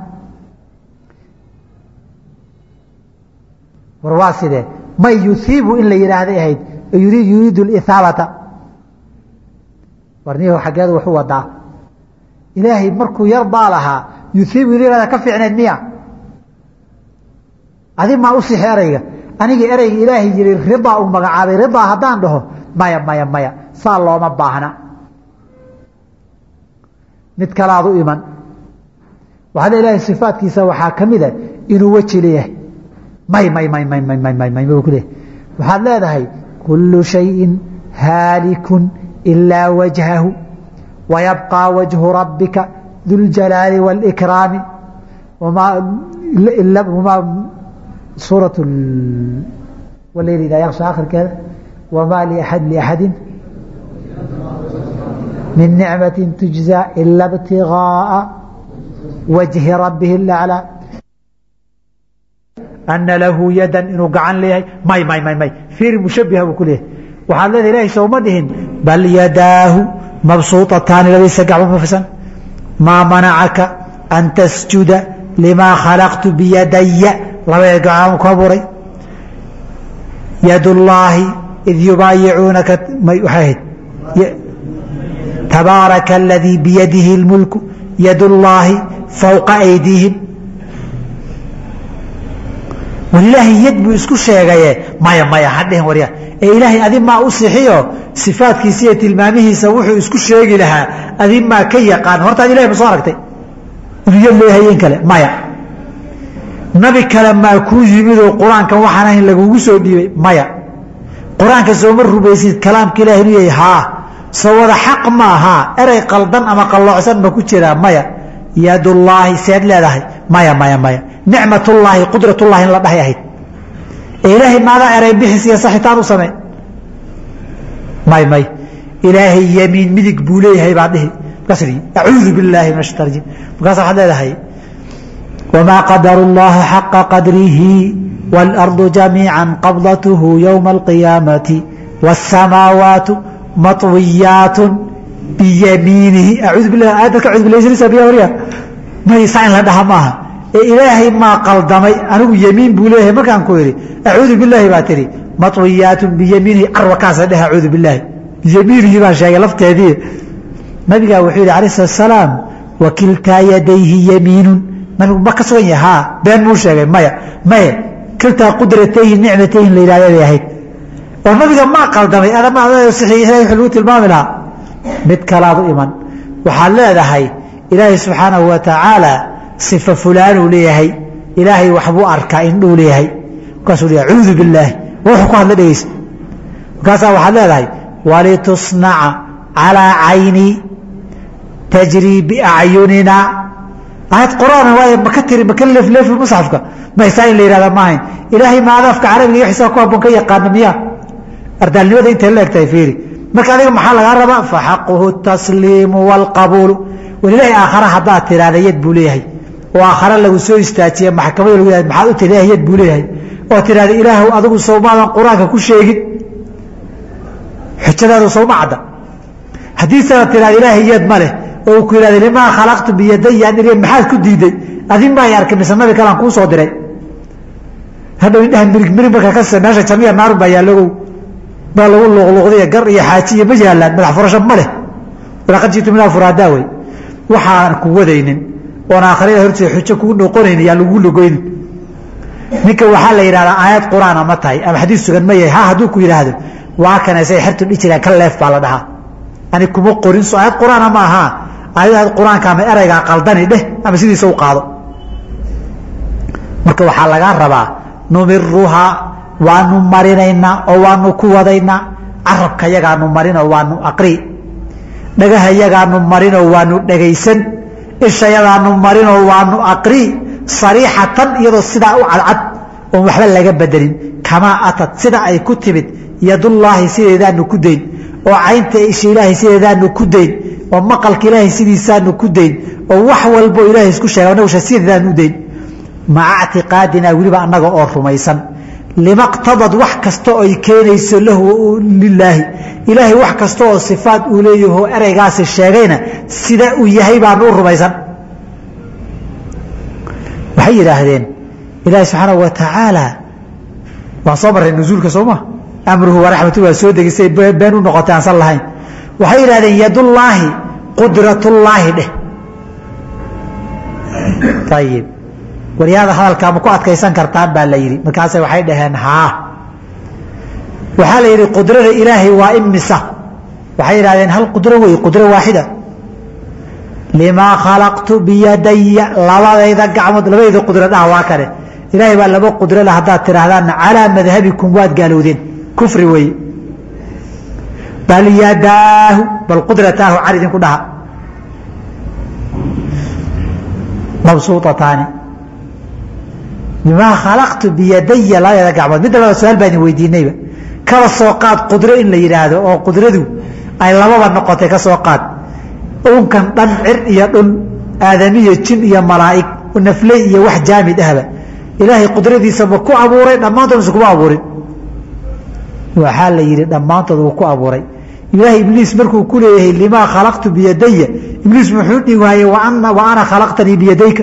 war waa sidee may yuhiibu in la yidhaahday ahayd yuriidu lihaabata warniyahu xaggeedu wuxuu wadaa ilaahay markuu yardaa lahaa yuhiibu inuu ka fiicneed miya adi maa u sixi erayga aniga ereyga ilaahay yidhi ridaa uu magacaabay ridaa haddaan dhaho maya maya maya saa looma baahna mid kalaad u iman waxaa le ilahay sifaatkiisa waxaa ka mida inuu weji leeyahay may may may may may may may may buu ku leeyahay waxaad leedahay kullu shayin haalikun ilaa wajhahu wayabqى wajhu rabbika duljalaali wاlkraami wmaa suuraة waleyl idaa yaksha akhirkeeda wamaa liaxad liaxadi min nicmati tujzى ila btigaaءa wajhi rabbihi اlaclىa ana lahu yadan inuu gacan leeyahay may may may may fiiri mushabiha buu ku leeyahay waxaad leedahay ilahay sooma dhihin bal yadaahu mabsuuطataani labadiisa gacmo mafisan maa manacaka an tasjuda limaa khalaqtu biyadaya labada gacmo ku abuuray yad llaahi id yubaayicuunaka waxay ahayd tabaaraka aladii biyadihi اlmulku yad llaahi fowqa aydiihim war ilaahay yad buu isku sheegaye maya maya hadhihin warya ee ilaahay adi maa u sixiyo sifaadkiisa iyo tilmaamihiisa wuxuu isku sheegi lahaa adi maa ka yaqaan hortaad ilahay ma soo aragtay inuu yad leeyahay in kale maya nabi kale maa kuu yimidoo qur-aankan waxaan ahayn lagugu soo dhiibay maya qur-aanka sooma rumaysid kalaamka ilahi inuu yahay haa soo wada xaq ma ahaa erey qaldan ama qalloocsan ma ku jiraa maya yadullaahi seed leedahay maya maya maya nicmatullaahi qudratullahi in la dhahay ahayd ee ilaahay maadaa erey bixis iyo saxitaan u samey may may ilaahay yamiin midig buu leeyahay baa dhihi markaas ii acuudu billaahi min ashaitan rajim markaas waxaad leedahay wamaa qadaru llaha xaqa qadrihi wاlardu jamiica qabdathu ywma alqiyaamati wاsamaawaatu maطwiyaat biyamiinihi acuudu bilah aayadda ka cudbilaysanaysa biya warya maysaa in la dhaha maaha ee ilaahay maa qaldamay anigu yemiin buu leeyahay markaan ku idhi acuudu bilaahi baa tihi maطwiyaat biyamiinihi carwakaasa dheh acuudu bilaahi biyamiinihi baan sheegay lafteedii nabigaa wuxuu yihi alayh slat salaam wakiltaa yadayhi yamiinun nabigu ma ka sugan yahay haa been muu sheegay maya maye kiltaa qudratayhi nicmatayhi la yidhahda bay ahayd oo nabiga maa qaldamay adama ilahay wuu lagu tilmaami lahaa mid kalaad u iman waxaad leedahay ilaahay subxaanahu wa tacaala sifa fulaanuu leeyahay ilaahay waxbuu arkaa indhuu leeyahay markaasuu leeyahay cuudu billaahi wuxuu ku hadla dhegeysa markaasaa waxaad leedahay walitusnaca calaa caynii tajrii biacyunina aayad qur'aan waay maka tiri maka leefleefi musxafka maysaa in la yihahda maahayn ilaahay maadaafka carabiga iyo xisaab ku habboon ka yaqaana miya ardaalnimada intay la egtahay fiiri marka adiga maxaa lagaa rabaa faxaquhu tasliimu wاlqabuulu walilaahi aakhara haddaad tiraahda yad buu leeyahay oo aakhare lagu soo istaajiye maxkamada lagu yahad maxaad u tiri ilaah yad buu leeyahay oo tiraahda ilaahw adigu sowmaadan qur-aanka ku sheegin xujadaadu sowma cadda haddiisana tirahda ilaahay yad ma leh oo ku yihahda limaa khalaqtu biyadaya niriya maxaad ku diiday adin baa arkay mise nabi kalaan kuu soo diray hadhow indhaha mirig mirig markaa ka meesha jamiya naarun baa yaallogow baa lagu luqluqday gar iyo xaaji iyo ma yaalaan madax furasho ma leh walaqad jitu minaa furaadaa wey waxaan ku wadaynin oon aakhirada horteeda xujo kugu noqonayn yaa lagu logoynin ninka waxaa la yidhahdaa aayad qur-aana ma tahay ama xadiis sugan ma yahay ha hadduu ku yidhaahdo waa kana say xertu dhihi jiraan ka leef baa la dhahaa ani kuma qorin so aayad qur-aana ma ahaa aayadaad qur-aanka ama eraygaa qaldani dheh ama sidiisa u qaado marka waxaa lagaa rabaa numiruhaa waanu marinaynaa oo waanu ku wadaynaa carabka yagaanu marinoo waanu aqri dhagaha yagaanu marinoo waanu dhegaysan ishayadaanu marinoo waanu aqri sariixatan iyadoo sidaa u cadcad oon waxba laga bedelin kamaa atad sida ay ku timid yadullaahi sideedaanu ku dayn oo caynta isha ilaahay sideedaanu ku dayn oo maqalka ilaahay sidiisaanu ku dayn oo wax walbo ilaahay isku sheega nagusha sideedaanu u dayn maca ctiqaadina weliba annaga oo rumaysan lima qtadad wax kasta oy keenayso lahu lilaahi ilaahay wax kasta oo sifaat uu leeyaho ereygaasi sheegayna sida uu yahay baanu u rumaysan waxay yidhaahdeen ilaahi subxaanahu wa tacaala waan soo marray nusuulka sooma amruhu waraxmatu waa soo degisay been u noqotay aansan lahayn waxay yidhahdeen yadullaahi qudratullaahi dheh ayib waryaada hadalkaa ma ku adkaysan kartaan baa la yidhi markaase waxay dhaheen haa waxaa la yidhi qudrada ilaahay waa imisa waxay yidhahdeen hal qudro wey qudro waaxida limaa khalaqtu biyadaya labadayda gacmood labadayda qudro dhaha waa kane ilaahay baa laba qudro le haddaad tidhaahdaan calaa madhabikum waad gaalowdeen kufri weeye bal yadaahu bal qudrataahu car idinku dhaha mabsuutataani bimaa khalaqtu biyadaya labadayda gacmood midda labada su-aal baa idin weydiinayba kaba soo qaad qudro in la yidhaahdo oo qudradu ay lababa noqotay ka soo qaad unkan dhan cir iyo dhul aadamiyo jin iyo malaa'ig nafley iyo wax jaamid ahba ilaahay qudradiisa ma ku abuuray dhammaantood mise kuma abuurin waxaa la yidhi dhammaantood wuu ku abuuray ilaahay ibliis markuu ku leeyahay limaa khalaqtu biyadaya ibliis muxuu dhigi waayey wa ana khalaqtanii biyadayka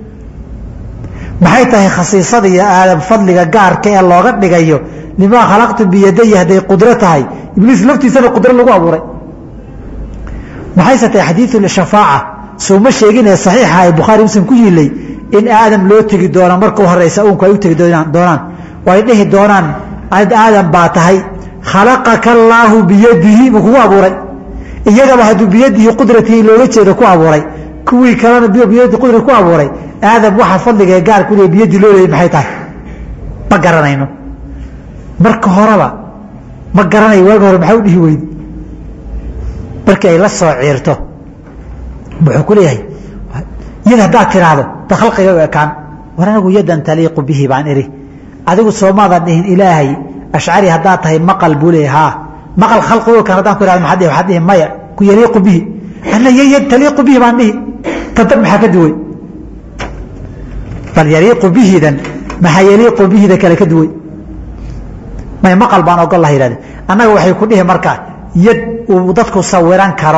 maxay tahay khasiisada iyo aadam fadliga gaarka ee looga dhigayo limaa khalaqtu biyadaya hadday qudro tahay ibliis laftiisana qudro lagu abuuray maxayse tahay xadiidu shafaaca souma sheeginee saxiixa ee bukhaari muslim ku yiilay in aadam loo tegi doono marka u horeysa uunku ay u tegi doonaan oo ay dhihi doonaan ad aadam baa tahay khalaqaka allaahu biyadihi ma kugu abuuray iyagaba hadduu biyadihi qudratihi looga jeedo ku abuuray kuwii kalena biyadi qudrat ku abuuray aadam waxa fadligae gaarku le biyadii loo leeyay maxay tahay ma garanayno marka horeba ma garanayo waaga hore maxaa u dhihi weydi markii ay la soo ciirto wuxuu ku leeyahay yad haddaad tiraahdo da khalqiga u ekaan war anigu yadan taliiqu bihi baan idhi adigu soomaadan dhihin ilaahay ashcari haddaad tahay maqal buu leeyahy haa maqal khalqi u ekaan haddaan ku ihahdo maxaad dhihi waxaad dhihi maya ku yaliiqu bihi anna yad taliiqu bihi baan dhihi tadab maxaa ka duway bal yaliiqu bihidan maxaa yaliiqu bihida kale ka duway may maqal baan ogol lah yidhahde annaga waxay ku dhihi markaa yad uu dadku sawiran karo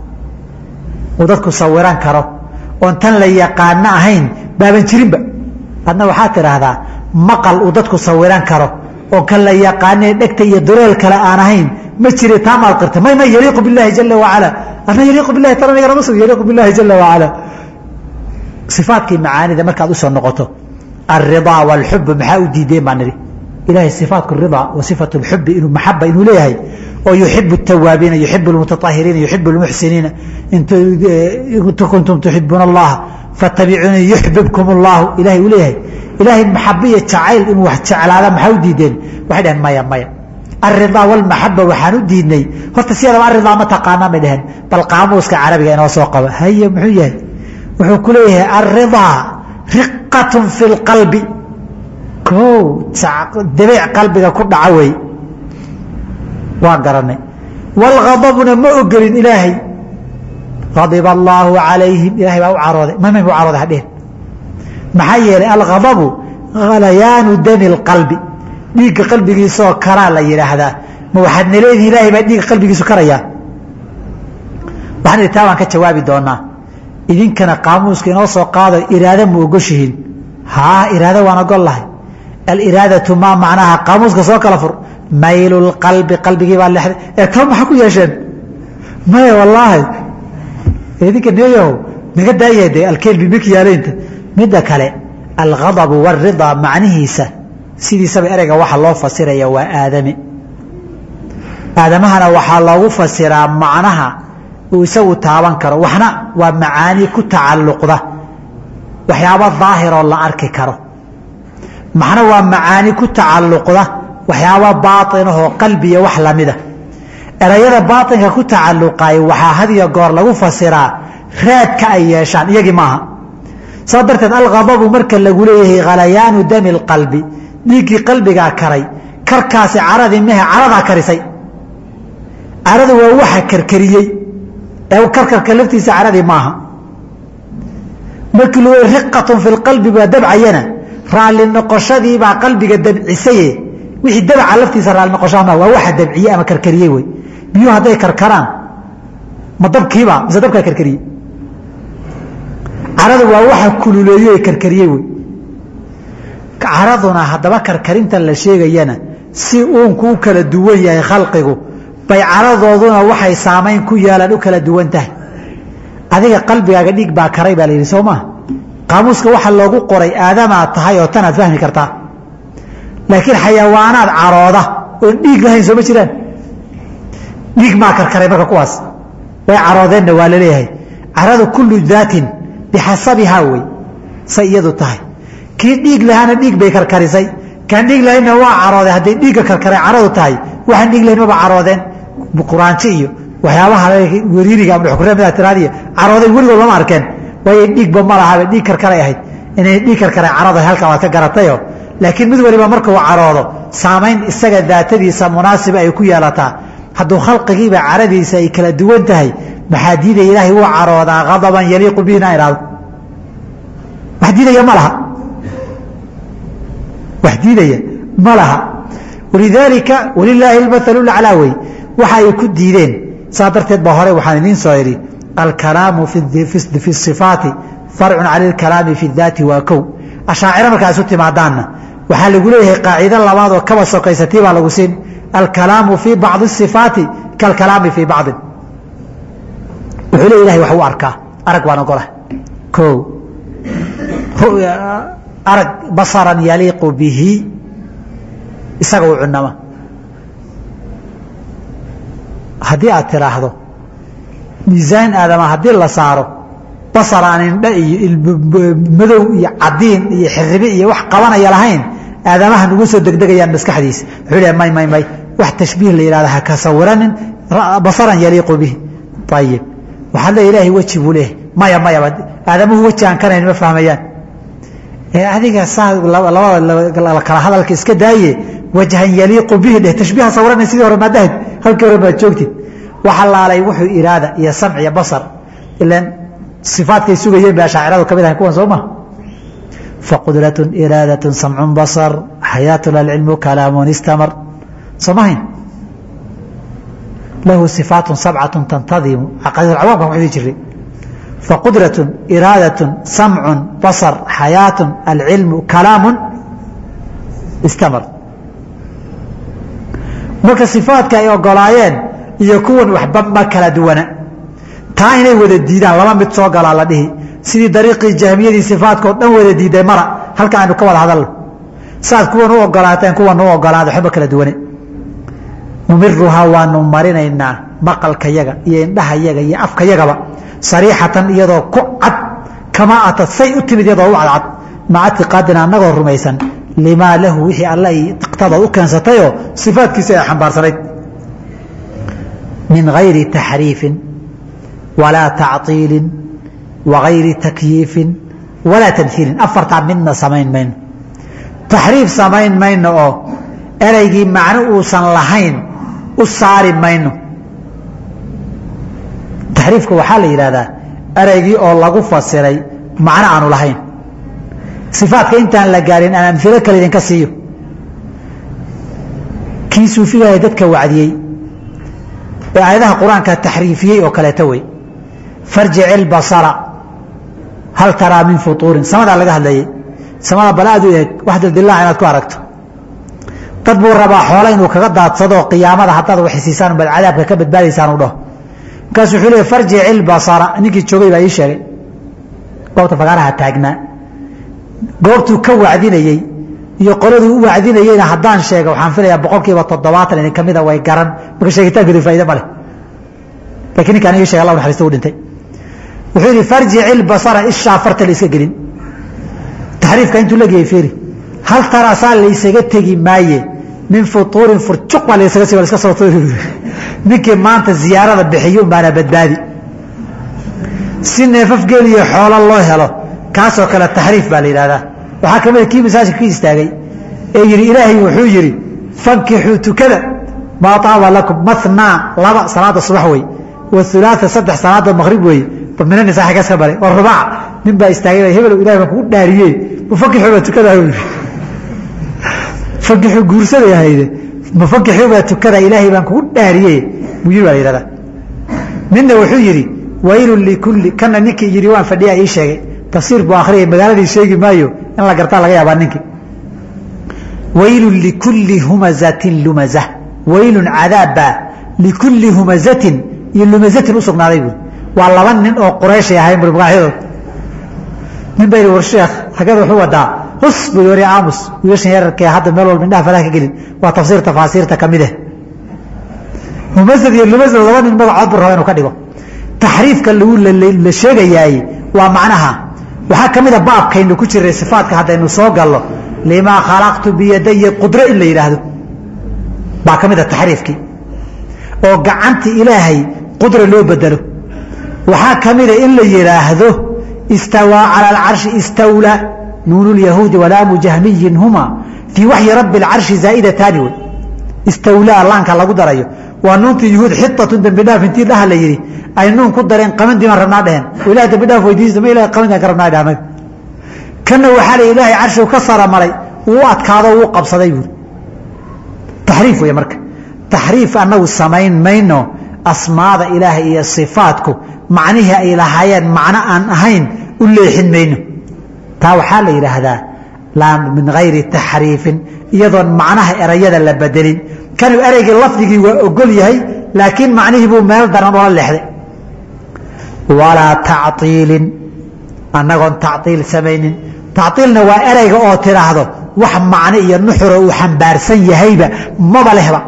uu dadku sawiran karo oon tan la yaqaano ahayn baaban jirinba adna waxaad tidhaahdaa maqal uu dadku sawiran karo oo kan la yaqaanee dhegta iyo dureel kale aan ahayn ma jire taa maad qirta may may yaliiqu billahi jala wacala adna yaliiqu billahi tan aniga nama sug yaliiqu billahi jala wacala sifaadkii macaanida markaad usoo noqoto alridaa walxub maxaa u diideen baan nidhi ilahay sifaatku ridaa wa sifatu lxubi inuu maxaba inuu leeyahay oo yuxibu الtawaabiina yuxibu اlmutaطahiriina yuxibu اlmuxsiniina in kuntum tuxibuuna اllaha faاtabicuunii yuxbibkum اllahu ilahay uu leeyahay ilaahay maxabiya jacayl inuu wax jeclaada maxaa u diideen waxay dhaheen maya maya alridaa wاlmaxaba waxaan u diidnay horta siyadaba aridaa ma taqaanaan bay dhaheen bal qaamuuska carabiga inoo soo qaba haye muxuu yahay wuxuu ku leeyahay alridaa riqat fi اlqalbi o dabeec qalbiga ku dhaca wey waa garanay wاlgadabna ma ogolin ilaahay adiba allaahu calayhim ilahay baa u carooday mamay u carooday hadhehen maxaa yeelay algadabu halayaanu dami اlqalbi dhiigga qalbigiisaoo karaa la yidhaahdaa ma waxaad naleedihi ilahay baa dhiigga qalbigiisu karayaa waxaan idhi taa baan ka jawaabi doonaa idinkana qaamuuska inoo soo qaado iraado ma ogoshihiin haa iraado waan ogol lahay aliraadatu maa macnaha qaamuuska soo kala fur maylu lqalbi qalbigii baa leexday ee taba maxaa ku yeesheen maya wallaahi idinka neeyahow naga daaya de alkelbi mikyaaleynta midda kale alghadabu wاridaa macnihiisa sidiisaba ereyga waxa loo fasiraya waa aadami aadamahana waxaa loogu fasiraa macnaha uu isagu taaban karo waxna waa macaani ku tacalluqda waxyaaba daahiroo la arki karo maxna waa macaani ku tacalluqda waxyaaba baainahoo qalbiya wax lamida erayada baainka ku tacalluqay waxaa hadiyo goor lagu fasiraa raadka ay yeeshaan iyagii maaha saa darteed alghadabu marka lagu leeyahay khalayaanu dami lqalbi dhiiggii qalbigaa karay karkaasi caradii mehe caradaa karisay caradu waa waxa karkariyey ee karkarka laftiisa caradii maaha markii lagu riqatun fi lqalbi baa dabcayana raalli noqoshadiibaa qalbiga dabcisaye wixii dabca laftiisa raalli noqoshaa ma waa waxa dabciye ama karkariyey wey biyuhu hadday karkaraan ma dabkiiba mise dabkaa karkariyey caradu waa waxa kululeeye karkariyey wey caraduna haddaba karkarinta la sheegayana si uunku u kala duwan yahay khalqigu bay caradooduna waxay saamayn ku yeelaan u kala duwan tahay adiga qalbigaaga dhiig baa karay baa la yidhi soo maa qaamuuska waxa loogu qoray aadamaad tahay oo tanaad fahmi kartaa laakiin xayawaanaad carooda oon dhiig lahayn sooma jiraan dhiig maa karkaray marka kuwaas way caroodeenna waa laleeyahay caradu kullu daatin bixasabihaa wey say iyadu tahay kii dhiig lahaana dhiig bay karkarisay kaan dhiig lahaynna waa carooday hadday dhiigga karkaray caradu tahay waxaan dhiig lahayn maba caroodeen quraanjo iyo waxyaabaha weriiriga ama xukurada tiraadiya carooday weligood lama arkeen waayo dhiigba ma lahaba dhiig karkaray ahayd inay dhiig karkaray carada halkaa waad ka garatayo laakiin mid waliba markuu caroodo saamayn isaga daatadiisa munaasiba ay ku yeelataa hadduu khalqigiiba caradiisa ay kala duwan tahay maxaa diidaya ilaahay wuu caroodaa adaban yaliiqu bihi inaa ihahdo wax diidaya ma laha wax diidaya ma laha walidaalika walilaahi almathalu laclaa wey waxa ay ku diideen saa darteed ba hore waxaan idiin soo idhi alkalaamu fi sifaati farcun cala alkalaami fi daati waa kow ashaaciro markaa isu timaadaanna waxaa lagu leeyahay qaacido labaad oo kaba sokaysatii baa lagu siin alkalaamu fii bacdi sifaati kalkalaami fii bacdin wuxuu le ilahay wax u arkaa arag waan ogolah o arag basaran yaliiqu bihi isaga u cunama haddii aad tiraahdo miisaan aadama haddii la saaro basar aan indha iyo madow iyo cadiin iyo xiribi iyo wax qabanaya lahayn aadamaha nugu soo degdegayaan maskaxdiisa wuxuu le may may may wax tashbiih la yihahda ha ka sawiranin basaran yaliiqu bihi ayib waxaad le ilaahay weji buu leeyahay maya mayaba aadamuhu weji aan kanayn ma fahmayaan adiga saa labada kala hadalka iska daaye wajhan yaliiqu bihi dheh tashbiiha sawirana sidii hore maadahad halkii hore maad joogtid waxa laalay wuxuu iraada iyo samc iyo basar ilan sifaadkay sugayeen ba ashaaciradu ka mid ahay kuwan soo ma faqudratun iraadatun samcun basar xayaatun alcilmu kalaamun istamar soo mahayn lahu sifaatun sabcatun tantadimu caqaidulcawaamka waxu dhihi jiray faqudratun iraadatun samcun basar xayaatun alcilmu kalaamun istamar marka sifaadka ay ogolaayeen iyo kuwan waxba ma kala duwana taa inay wada diidaan laba mid soo galaa la dhihi sidii dariiqii jahmiyadii sifaadkao dhan wada diiday mara halka aynu ka wada hadalno saad kuwan u ogolaateen kuwan u ogolaada waxba kala duwane numiruhaa waanu marinaynaa maqalka yaga iyo indhaha yaga iyo afka yagaba sariixatan iyadoo ku cad kamaa atad say u timid iyadoo u cadcad maca tiqaadina annagoo rumaysan limaa lahu wixii alle ay iqtadaad u keensatayoo sifaadkiisa ay xambaarsanayd min gayri taxriifin walaa tacطiilin wagayri takyiifin walaa tamhiilin afartaa midna samayn mayno taxriif samayn mayno oo ereygii macno uusan lahayn u saari mayno taxriifka waxaa la yidhahdaa ereygii oo lagu fasiray macno aanu lahayn sifaadka intaan la gaarin aan amilo kale idinka siiyo kii suufigaha dadka wacdiyey ee aayadaha qur-aanka taxriifiyey oo kaleeto wey farjic ilbasara hal taraa min futuurin samadaa laga hadlayey samada bal aad u eeg wax dildilaac inaad ku aragto dad buu rabaa xoole inuu kaga daadsado qiyaamada haddaad waxisiisaan baad cadaabka ka badbaadaysaan u dhaho markaasu wuxuu leey farjic ilbasara ninkii joogay baa ii sheegay goobta fagaaraha taagnaa goobtuu ka wacdinayey iyo qoladuu u wacdinayeyna haddaan sheega waxaan filayaa boqol kiiba toddobaatan idin kamida way garan marka sheegitaankeedu faaide ma leh lakiin ninkaan ii shegay allah naxariista u dhintay wuxuu yidhi farjic ilbasara ishaa farta la iska gelin taxriifka intuu lageyay fiiri hal taraasaa laysaga tegi maaye min futuurin furjuq baa laysaga si iska soo ninkii maanta ziyaarada bixiyo unbaana badbaadi si neefaf geeliyo xoolo loo helo kaasoo kale taxriif baa la yidhahdaa waxaa kamida kii masaajidka ka istaagay ee yidhi ilaahay wuxuu yidhi fankixuu tukada maa taaba lakum mathnaa laba salaada subax wey wathulaatha saddex salaada maqrib weeye minani saaxigaas ka bare waa rubaac nin baa istaagay hebel ilahay baan kugu dhaariye mafakixuu baa tukadaa yidhi fakixuu guursaday ahayde mafakixuu baa tukadaa ilaahay baan kugu dhaariye buu yidhi baa la yidhahdaa ninna wuxuu yidhi waylun likulli kana ninkii yidhi waan fadhiyaa ii sheegay tafsiir buu akhriyay magaaladii sheegi maayo in la gartaa laga yaabaa ninkii waylun likulli humazatin lumaza waylun cadaabbaa likulli humazatin iyo lumazatin u sugnaaday buui waa laba nin oo qurayshay ahayn bui magacyadood nin ba yidhi war sheekh xageed wuxuu wadaa hus buu wari aamus wiilashan yararkee hadda meel walba indhaha falaha ka gelin waa tafsiir tafaasiirta ka mid eh mumasad iyo lumasad laba nin magacood buu raba inuu ka dhigo taxriifka lagu la sheegayaay waa macnaha waxaa ka mid a baabkaynu ku jiray sifaatka haddaynu soo gallo limaa khalaqtu biyadaya qudro in la yidhaahdo baa ka mid a taxriifkii oo gacanta ilaahay qudra loo bedelo waxaa ka mida in la yidhaahdo istawaa cala alcarshi istawla nuunu lyahuudi walaamu jahmiyin huma fii waxyi rabbi alcarshi zaa'idataani wey istawlaa laanka lagu darayo waa nuuntii yuhuud xitatun dembi dhaaf intii dhaha la yidhi ay nuun ku dareen qamantii baan rabnaa dheheen oo ilahay dembi dhaaf weydiista ma ilahay qamantaan ka rabnaa dhahmay kanna waxaa la ilaahay carshigu ka sara maray wuu adkaado wuu qabsaday buuri taxriif wey marka taxriif annagu samayn mayno asmaada ilaahay iyo sifaatku macnihii ay lahaayeen macno aan ahayn u leexin mayno taa waxaa la yidhaahdaa laa min hayri taxriifin iyadoon macnaha erayada la bedelin kanuu ereygii lafdigii waa ogol yahay laakiin macnihii buu meel daran oola leexday walaa tacطiilin annagoon tacطiil samaynin tacطiilna waa ereyga oo tidhaahdo wax macno iyo nuxuro uu xambaarsan yahayba maba lehba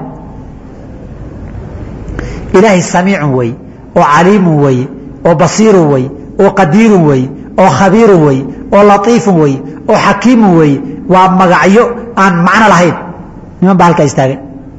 ilaahay samiicun wey oo caliimun wey oo basiirun wey oo qadiirun wey oo khabiirun wey oo latiifun wey oo xakiimun wey waa magacyo aan macno lahayn niman baa halkaa istaagay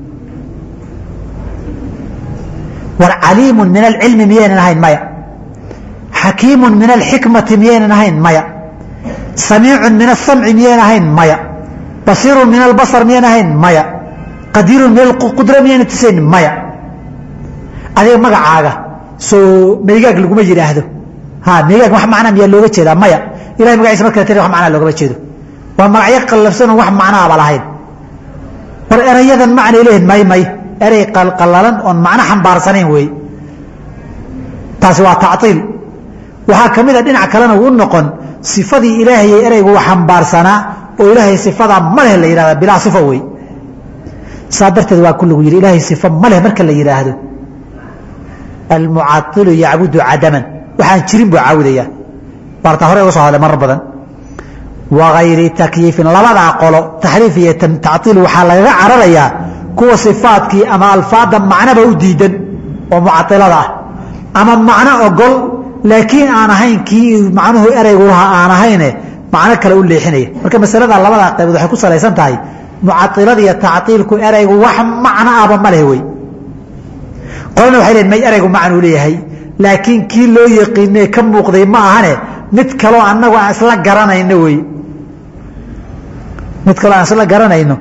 war caliimun min alcilmi miyaynan ahayn maya xakiimun min alxikmati miyaynan ahayn maya samiicun min asamci miyaynan ahayn maya basiirun min albasar miyaynan ahayn maya qadiirun min alqudra miyaynan tusayn maya adiga magacaaga soo maygaag laguma yidhaahdo ha maygaag wax macnaa miyaa looga jeedaa maya ilahay magaciisa markala tiri wax macnaa loogama jeedo waa magacyo qallafsanoo wax macnaaba lahayn war erayadan macnay leeyihin may may erey qalqallalan oon macno xambaarsanayn wey taasi waa tactiil waxaa ka mid a dhinac kalena uu noqon sifadii ilaahayay ereygu xambaarsanaa oo ilaahay sifadaa ma leh la yidhahda bilaa sifo wey saa darteed waa ku lagu yidhi ilaahay sifo ma leh marka la yidhaahdo almucailu yacbudu cadaman waxaan jirin buu caabudaya baartaa hore uga soo hadlay marar badan wagayri takyiifin labadaa qolo taxriif iyo tactiil waxaa lagaga cararayaa kuwa sifaadkii ama alfaada macnoba u diidan oo mucailada ah ama macno ogol laakiin aan ahayn kii macnuhu ereygu lahaa aan ahayne macno kale u leexinaya marka masalada labadaa qaybood waxay ku salaysan tahay mucailada iyo tactiilku ereygu wax macno aba ma leh wey qolana waxay leeyiin may ereygu macnuu leeyahay laakiin kii loo yaqiinee ka muuqday ma ahane mid kaloo annagu aan isla garanayno wey mid kaloo aan isla garanayno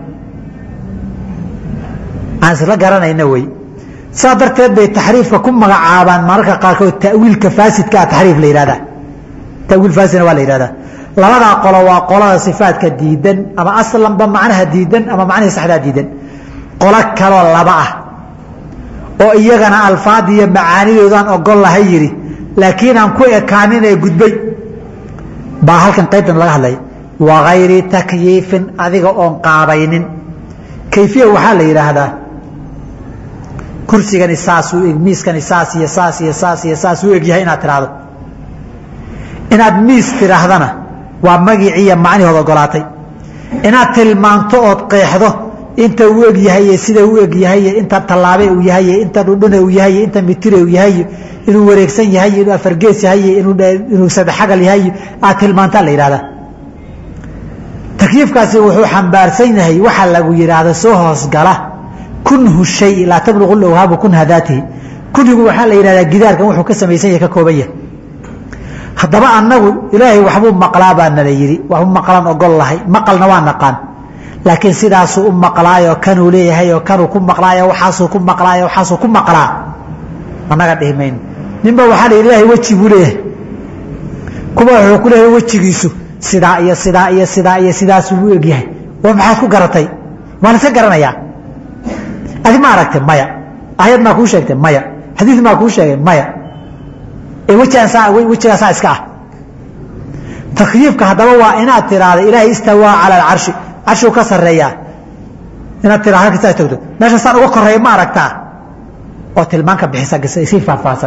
aan isla garanayno wey saa darteed bay taxriifka ku magacaabaan mararka qaarkood tawiilka faasidkaa taxriif la yihahda tawiil faasidna waa la yihahdaa labadaa qolo waa qolada sifaadka diidan ama aslanba macnaha diidan ama macnihii saxdaa diidan qolo kaloo laba ah oo iyagana alfaad iyo macaanidoodaan ogol lahay yidhi laakiin aan ku ekaanin ee gudbay baa halkan qaybtan laga hadlaya wagayri takyiifin adiga oon qaabaynin kayfiya waxaa la yidhaahdaa kursigani saasuu eg miiskani saas iyo saas iyo saas iyo saas u egyahay inaad tidhaahdo inaad miis tidhaahdana waa magiciiyo macnihood ogolaatay inaad tilmaanto ood qeexdo inta uu eg yahay sida u eg yahay inta tallaabe uu yahay inta dhudhune uu yahay inta mitire uu yahay inuu wareegsan yahay inuu afargees yahay inuu sadexagal yahay aad tilmaantaa la yidhahdaa takyiifkaasi wuxuu xambaarsan yahay waxa lagu yidhaahda soo hoosgala kunhu shay laa tabluqu lawhaabu kunha daatihi kunhigu waxaa la yidhahdaa gidaarkan wuxuu ka samaysan yahay ka kooban yahay haddaba annagu ilaahay waxbuu maqlaa baa nala yidhi waxbuu maqlaan ogol lahay maqalna waa naqaan laakiin sidaasuu u maqlaayo kanuu leeyahay oo kanuu ku maqlaayo waxaasuu ku maqlaayo waxaasuu ku maqlaa annaga dhihi mayno ninba waxaa la yidhi ilahay weji buu leeyahay kuwa wuxuu ku leeyahay wejigiisu sidaa iyo sidaa iyo sidaa iyo sidaasuu u egyahay waa maxaad ku garatay waa laska garanayaa adi ma aragtay maya ayad maa kuu sheegtay maya xadiid maa kuu sheegay maya ee wejigaan wejigaasaa iska ah takyiifka haddaba waa inaad tiraahda ilaahay istawaa cala alcarshi carshuu ka sareeyaa inaad tira halkasaa togto meesha saan uga koreeya ma aragtaa oo tilmaanka bixisa sii faahfaahsan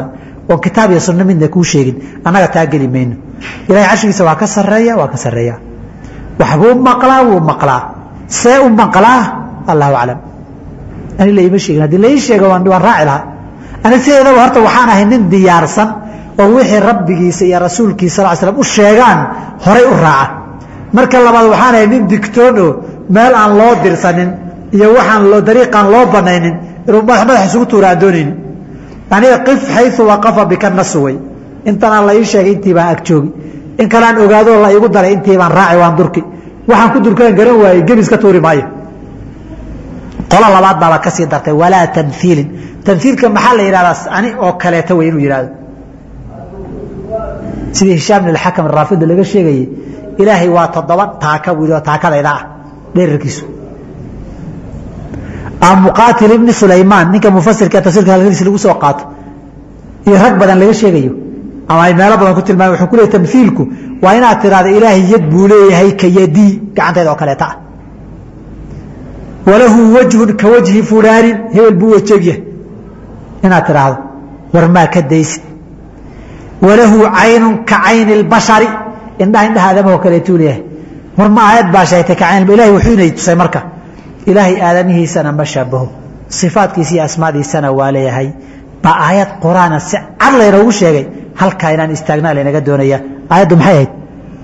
oon kitaab iyo sunno midna kuu sheegin annaga taa geli mayno ilahay carshigiisa waa ka sarreeya waa ka sarreeya waxbuu maqlaa wuu maqlaa see u maqlaa allahu aclam ani laima sheegin haddii lai sheego waan raaci lahaa ani sideedaba horta waxaan ahay nin diyaarsan oo wixii rabbigiisa iyo rasuulkiisa sal slam u sheegaan horay u raaca marka labaad waxaan ahay nin digtoon oo meel aan loo dirsanin iyo waxaan dariiqaan loo banaynin inuu madax isugu tuura aan doonayni aniga qif xayu waqafa bika nasu way intanaan la ii sheegay intii baan ag joogi in kaleaan ogaadoo la iigu daray intii baan raaci waan durki waxaan ku durkaan garan waayey gebis ka tuuri maayo qolo labaad baaba ka sii dartay walaa tamhiilin tamhiilka maxaa la yidhahdaa ani oo kaleeta wey inuu yidhahdo sidii hishaam bin alxakam raafida laga sheegayey ilaahay waa toddoba taaka buu yidhi oo taakadayda ah dherarkiisu muqaatil ibni sulaymaan ninka mufasirka tafsirka halkiis lagu soo qaato iyo rag badan laga sheegayo ama ay meelo badan ku tilmaamay wuxuu ku leeyahy tamhiilku waa inaad tiraahdo ilaahay yad buu leeyahay ka yadii gacantayda oo kaleeta ah walahu wajhun ka wajhi fulaanin hebel buu wajegyahay inaad tidhaahdo war maa ka daysid walahu caynun ka cayni اlbashari indhaha indhaha aadamahoo kaleetuu leeyahay war ma aayad baa sheegtay ka cayn ilahay wuxuu inay tusay marka ilaahay aadamihiisana ma shabaho sifaadkiisa iyo asmaadiisana waa leeyahay baa aayad quraana si cad laynoogu sheegay halkaa inaan istaagnaa laynaga doonaya aayaddu maxay ahayd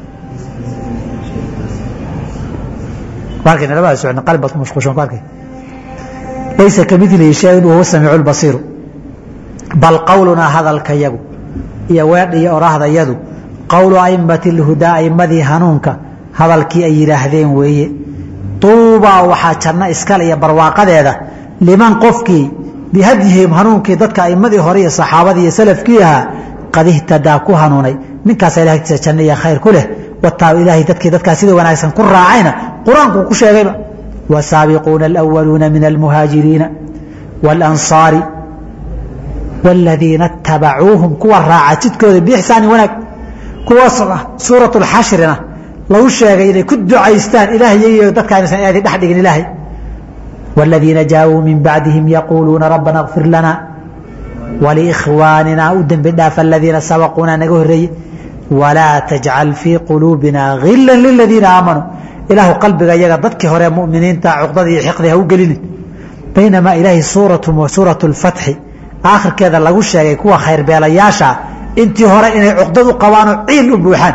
laysa kamilihi shayun wahuwa samiicu lbasiiru bal qowlunaa hadalka yagu iyo weedh iyo oraahdayadu qowlu aimati اlhudaa aimadii hanuunka hadalkii ay yidhaahdeen weeye tuubaa waxaa janno iskale iyo barwaaqadeeda liman qofkii bihadyihim hanuunkii dadka aimadii hore iyo saxaabadii iyo salafkii ahaa qad ihtadaa ku hanuunay ninkaasa ilahay agtiisa janno iyo khayr ku leh wataa ilaahay dadkii dadkaa sida wanaagsan ku raacayna qur-aankuu ku sheegayba wasaabiquuna alأwaluuna min almuhaajiriina wاlanصaari wاladiina اtabacuuhum kuwa raaca jidkooda biixsaani wanaag kuwaas suuraة اxashrina lagu sheegay inay ku ducaystaan ilahay iyagiyo dadka inaysan aadi dhex dhigin ilaahay wاladiina jaaءuu min bacdihim yaquuluuna rabbana اغfir lana waliikhwaanina u dembi dhaaf aladiina sabaquuna naga horeeye walaa tajcal fii quluubina hila liladiina aamanuu ilaahu qalbiga iyaga dadkii hore muminiinta cuqdada iyo xiqdi ha u gelinin baynamaa ilaahay suuraة اlfatxi aakhirkeeda lagu sheegay kuwa khayrbeelayaasha intii hore inay cuqdad u qabaanoo ciil u buuxaan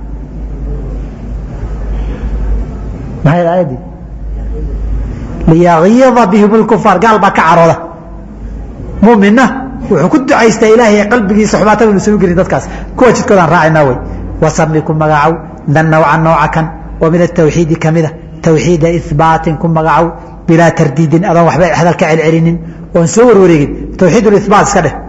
maxay aayadii liyagiida bihim اlkufaar gaal baa ka carooda muminna wuxuu ku ducaystaa ilaahay qalbigiisa xubaatada inu soo gelin dadkaas kuwa jidkoodaan raacayna wey wasami ku magacow dan nawca nooca kan oo min atawxiidi kamida tawxiida ihbaatin ku magacow bilaa tardiidin adoon waxba hadal ka celcelinin oon soo warwareegin tawxiid ibaat iska dheh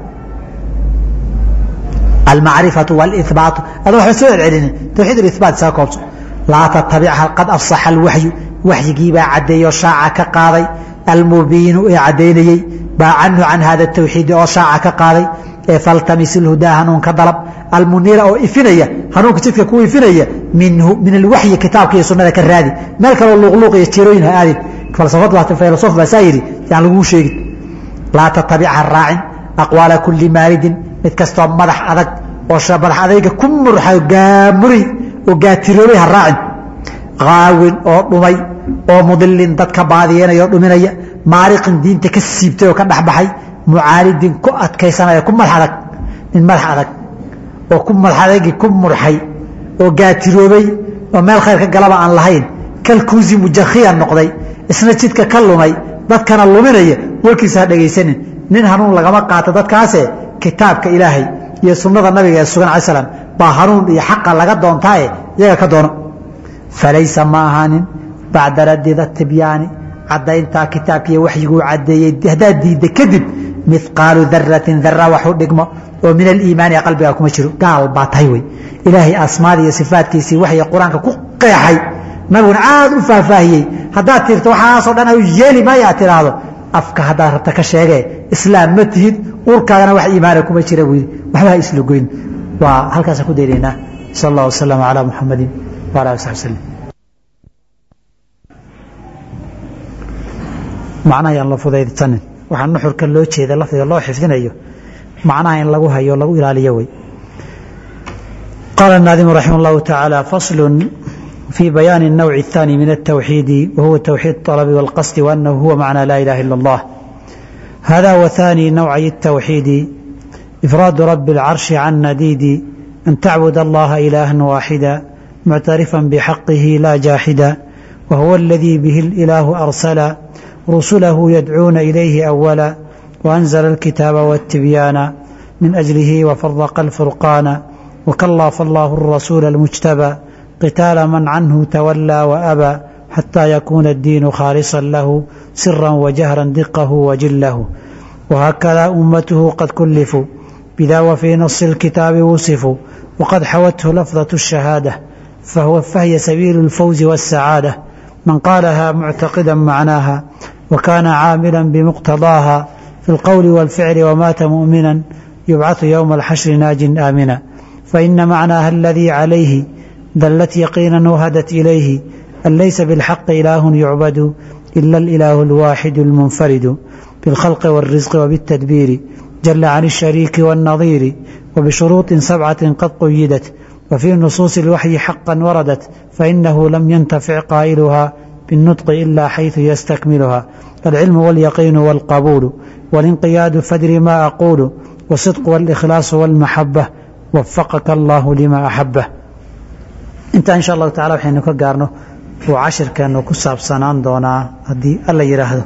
almacrifatu wاlihbaatu adoon waxba soo celcelinin tawxiid ibaat isaga koobso laa tatabicha qad afsaxa alwaxyu waxyigiibaa caddeeyo shaaca ka qaaday almubiinu ee caddaynayey baa canhu can hada tawxiidi oo shaaca ka qaaday ee faltamis ilhudaa hanuunka dalab almuniira oo ifinaya hanuunka jidka ku ifinaya minhu min alwaxyi kitaabka iyo sunada ka raadi meel kaloo luuqluuq iyo jirooyin ha aadin falsof baa saa yidhi yaan laguu sheegin laa tatabicha raacin aqwaala kuli maalidin mid kastoo madax adag oo madax adayga ku murxa gaamuri oo gaatiroobay ha raacin qaawin oo dhumay oo mudilin dadka baadiyeynaya oo dhuminaya maariqin diinta ka siibtay oo ka dhexbaxay mucaaridin ku adkaysanaya ku madax adag nin madax adag oo ku madax adagii ku murxay oo gaatiroobay oo meel khayr ka galaba aan lahayn kalkuusi mujakhiya noqday isna jidka ka lumay dadkana luminaya warkiisa ha dhegaysanin nin hanuun lagama qaato dadkaase kitaabka ilaahay iyo sunnada nabiga ee sugan alai slam baa hanuun iyo xaqa laga doontaaye iyaga ka doono falaysa ma ahaanin bacda radida tibyaani cadayntaa kitaabkiiy waxyiguu cadeeyey haddaad diidda kadib miqaalu daratin dara wax u dhigmo oo min aliimaani qalbiga kuma jiro gaal baa tahay wey ilaahay asmaadii iyo sifaadkiisii waxay qur-aanka ku qeexay nabiguna aad u faahfaahiyey haddaad tirto waxaasoo dhan yeeli maayo aad tiraahdo afka haddaad rabta ka sheegee islaam ma tihid urkaagana wax iimaana kuma jira buu yidhi waxba ha isla goyn waa halkaasaan ku daynaynaa sal allah wasalam calaa muxamadin wala ali saxbi slm macnaha yaan la fudaydsanin waxaa nuxurka loo jeeda lafdiga loo xifdinayo macnaha in lagu hayo lagu ilaaliyo wey qaala الnaadimu raximah اllahu taعaalى fasl في بيان النوع الثاني من التوحيد وهو توحيد الطلب والقصد وأنه هو معنى لا إله إلا الله هذا وثاني نوعي التوحيد إفراد رب العرش عن نديد أن تعبد الله إلها واحدا معترفا بحقه لا جاحدا وهو الذي به الإله أرسل رسله يدعون إليه أولا وأنزل الكتاب والتبيان من أجله وفرق الفرقان وكلف الله الرسول المجتبى قتال من عنه تولى وأبى حتى يكون الدين خالصا له سرا وجهرا دقه وجله وهكذا أمته قد كلفوا بذا وفي نص الكتاب وصفوا وقد حوته لفظة الشهادة فهو فهي سبيل الفوز والسعادة من قالها معتقدا معناها وكان عاملا بمقتضاها في القول والفعل ومات مؤمنا يبعث يوم الحشر ناج آمنا فإن معناها الذي عليه دلت يقينا وهدت إليه أن ليس بالحق إله يعبد إلا الإله الواحد المنفرد بالخلق والرزق وبالتدبير جل عن الشريك والنظير وبشروط سبعة قد قيدت وفي نصوص الوحي حقا وردت فإنه لم ينتفع قائلها بالنطق إلا حيث يستكملها العلم واليقين والقبول والانقياد فدر ما أقول والصدق والإخلاص والمحبة وفقك الله لما أحبه intaa insha allahu tacala waxaynu ka gaarno uu cashirkeenu ku saabsanaan doonaa haddii alla yidhaahdo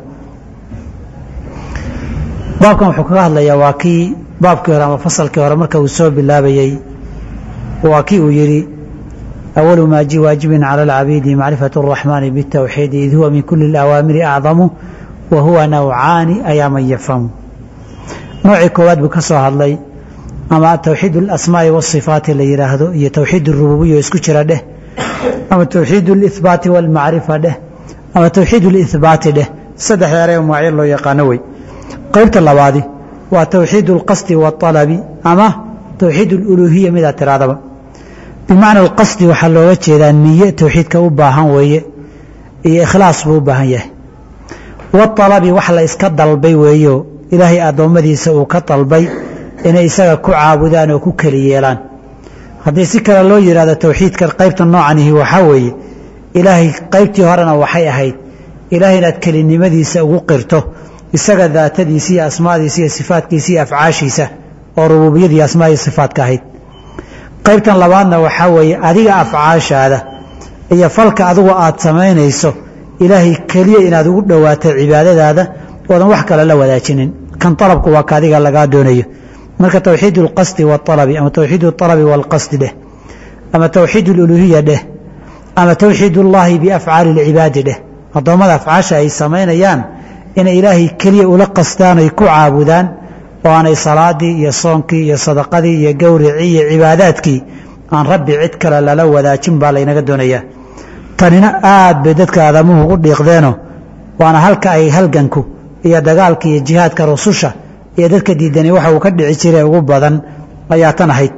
baabkan wuxuu kaga hadlayaa waa kii baabkii hore ama fasalkii hore marka uu soo bilaabayey waa kii uu yidhi awalu maa ji waajibin cala alcabiidi macrifatu اraxmaani bitawxiidi id huwa min kuli اlawaamiri acdamu wa huwa nawcaani ayaa man yafhamu noocii koowaad buu ka soo hadlay ama towxiid اlasmaa'i wاsifaati la yidhaahdo iyo towxiid اrububiya isku jira dheh ama towxiid اlihbaati wاlmacrifa dheh ama towxiid اlihbaati dheh saddex eree magacyo loo yaqaano wey qaybta labaadi waa towxiid اlqasdi wاطalabi ama towxiid اluluhiya midaa tiraadaba bimacna alqasdi waxaa looga jeedaa niye towxiidka u baahan weeye iyo ikhlaas buu u baahan yahay waalabi wax la iska dalbay weeyo ilaahay addoommadiisa uu ka dalbay inay isaga ku caabudaan oo ku keli yeelaan haddii si kale loo yidhahdo towxiidka qaybta noocanihi waxaa weeye ilaahay qaybtii horena waxay ahayd ilaahay inaad kelinimadiisa ugu qirto isaga daatadiisa iyo asmaadiisa iyo sifaatkiisa iyo afcaashiisa oo rububiyadii asmaaiyo sifaatka ahayd qaybtan labaadna waxaa weeye adiga afcaashaada iyo falka adugu aad samaynayso ilaahay keliya inaad ugu dhowaato cibaadadaada oodan wax kale la wadaajinin kan alabku waa ka adiga lagaa doonayo marka towxiid اlqasdi wاalabi ama towxiid اalabi wاlqasdi dheh ama towxiid اluluhiya dheh ama towxiid اllahi biafcaali اlcibaadi dheh addoommada afcaasha ay samaynayaan inay ilaahay keliya ula qastaan ay ku caabudaan oo aanay salaadii iyo soonkii iyo sadaqadii iyo gowricii iyo cibaadaadkii aan rabbi cid kale lala wadaajin baa laynaga doonayaa tanina aad bay dadka aadamuhu u dhiiqdeeno waana halka ay halganku iyo dagaalka iyo jihaadka rususha iyo dadka diidani waxa uu ka dhici jiray ugu badan ayaa tan ahayd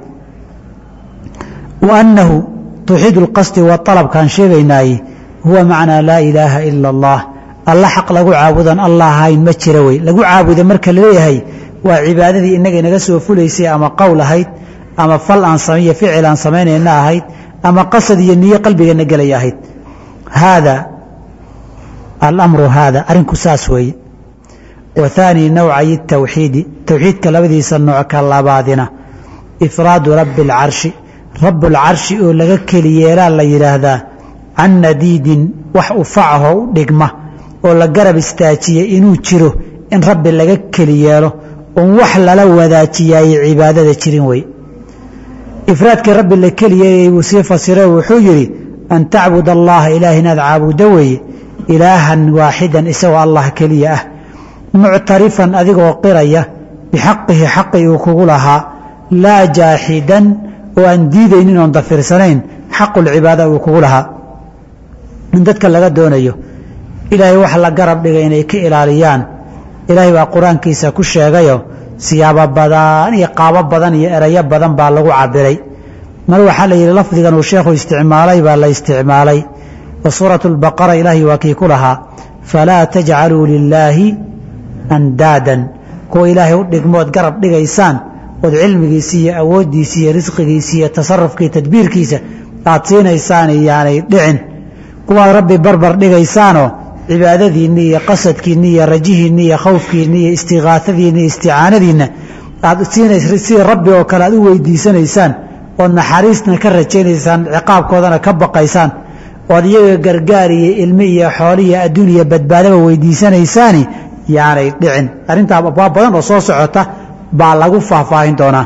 wa annahu tawxiid اlqasdi wa alabkaan sheegaynaaye huwa macnaa laa ilaaha ila اllah alla xaq lagu caabudan allah ahayn ma jira wey lagu caabuda marka laleeyahay waa cibaadadii inaga inaga soo fulaysay ama qowl ahayd ama fal aan samiyo ficil aan samaynayna ahayd ama qasad iyo niyo qalbigeena gelaya ahayd haada alamru haada arrinku saas weeye wa haani nawcayi tawxiidi towxiidka labadiisa nooc ka labaadina ifraadu rabbi اlcarshi rabbulcarshi oo laga keli yeelaa la yidhaahdaa can nadiidin wax ufacaho u dhigma oo la garab istaajiya inuu jiro in rabbi laga keli yeelo oon wax lala wadaajiyaayey cibaadada jirin wey ifraadkii rabbi la keli yeelayay wuu sii fasire wuxuu yidhi an tacbud allaha ilaah inaad caabuddo weeye ilaahan waaxidan isagoo allah keliya ah muctarifan adigoo qiraya bixaqihi xaqii uu kugu lahaa laa jaaxidan oo aan diidaynin oon dafirsanayn xaqulcibaada uu kugu lahaa in dadka laga doonayo ilaahay wax la garab dhigay inay ka ilaaliyaan ilaahay baa qur-aankiisa ku sheegayo siyaabo badan iyo qaabo badan iyo erayo badan baa lagu cabiray mar waxaa la yidhi lafdigan uu sheekhu isticmaalay baa la isticmaalay wa suuratu lbaqara ilaahay waa kii ku lahaa falaa tajcaluu lilaahi andaadan kuwa ilaahay u dhigmood garab dhigaysaan ood cilmigiisa iyo awooddiisa iyo risqigiisa iyo tasarufkii tadbiirkiisa aad siinaysaan iyaanay dhicin kuwaad rabbi barbar dhigaysaanoo cibaadadiinni iyo qasadkiinni iyo rajihiinni iyo khawfkiinni iyo istiqaasadiinni iyo isticaanadiinna aad siinaysa sida rabbi oo kale aad u weydiisanaysaan ood naxariisna ka rajaynaysaan ciqaabkoodana ka baqaysaan ood iyaga gargaar iyo ilmi iyo xooli iyo adduun iyo badbaadaba weydiisanaysaani yaanay dhicin arrintaa abwaab badan oo soo socota baa lagu faahfaahin doonaa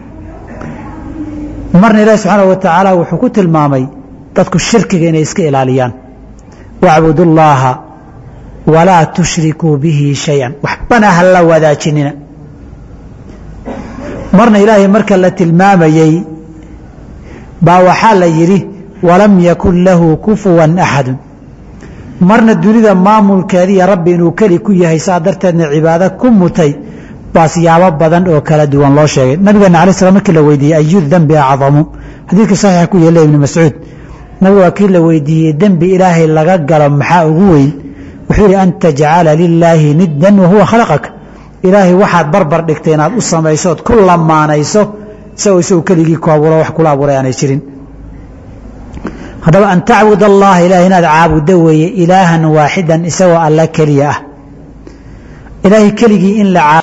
marna ilaahi subxaanahu wa tacaala wuxuu ku tilmaamay dadku shirkiga inay iska ilaaliyaan wacbudu llaaha walaa tushrikuu bihi shay-an waxbana ha la wadaajinina marna ilaahay marka la tilmaamayey baa waxaa la yidhi walam yakun lahu kufuwan axadu marna dunida maamulkeediiyo rabbi inuu keli ku yahay saa darteedna cibaado ku mutay baa siyaabo badan oo kala duwan loo sheegay nabigeena alai slam markii la weydiiyey ayu dembi acdamu xadiidka saxiixa ku yeela ibni mascuud nabigu waa kii la weydiiyey dembi ilaahay laga galo maxaa ugu weyn wuxuu yidhi an tajcala lilaahi niddan wahuwa khalaqaka ilaahay waxaad barbar dhigtay inaad u samayso ood ku lamaanayso isagoo isagu keligii ku abuuro wax kula abuuray aanay jirin haddaba an tacbud allaha ilahay inaad caabuddo weeye ilaahan waaxidan isagoo alla keliya ah ilaahay keligii in la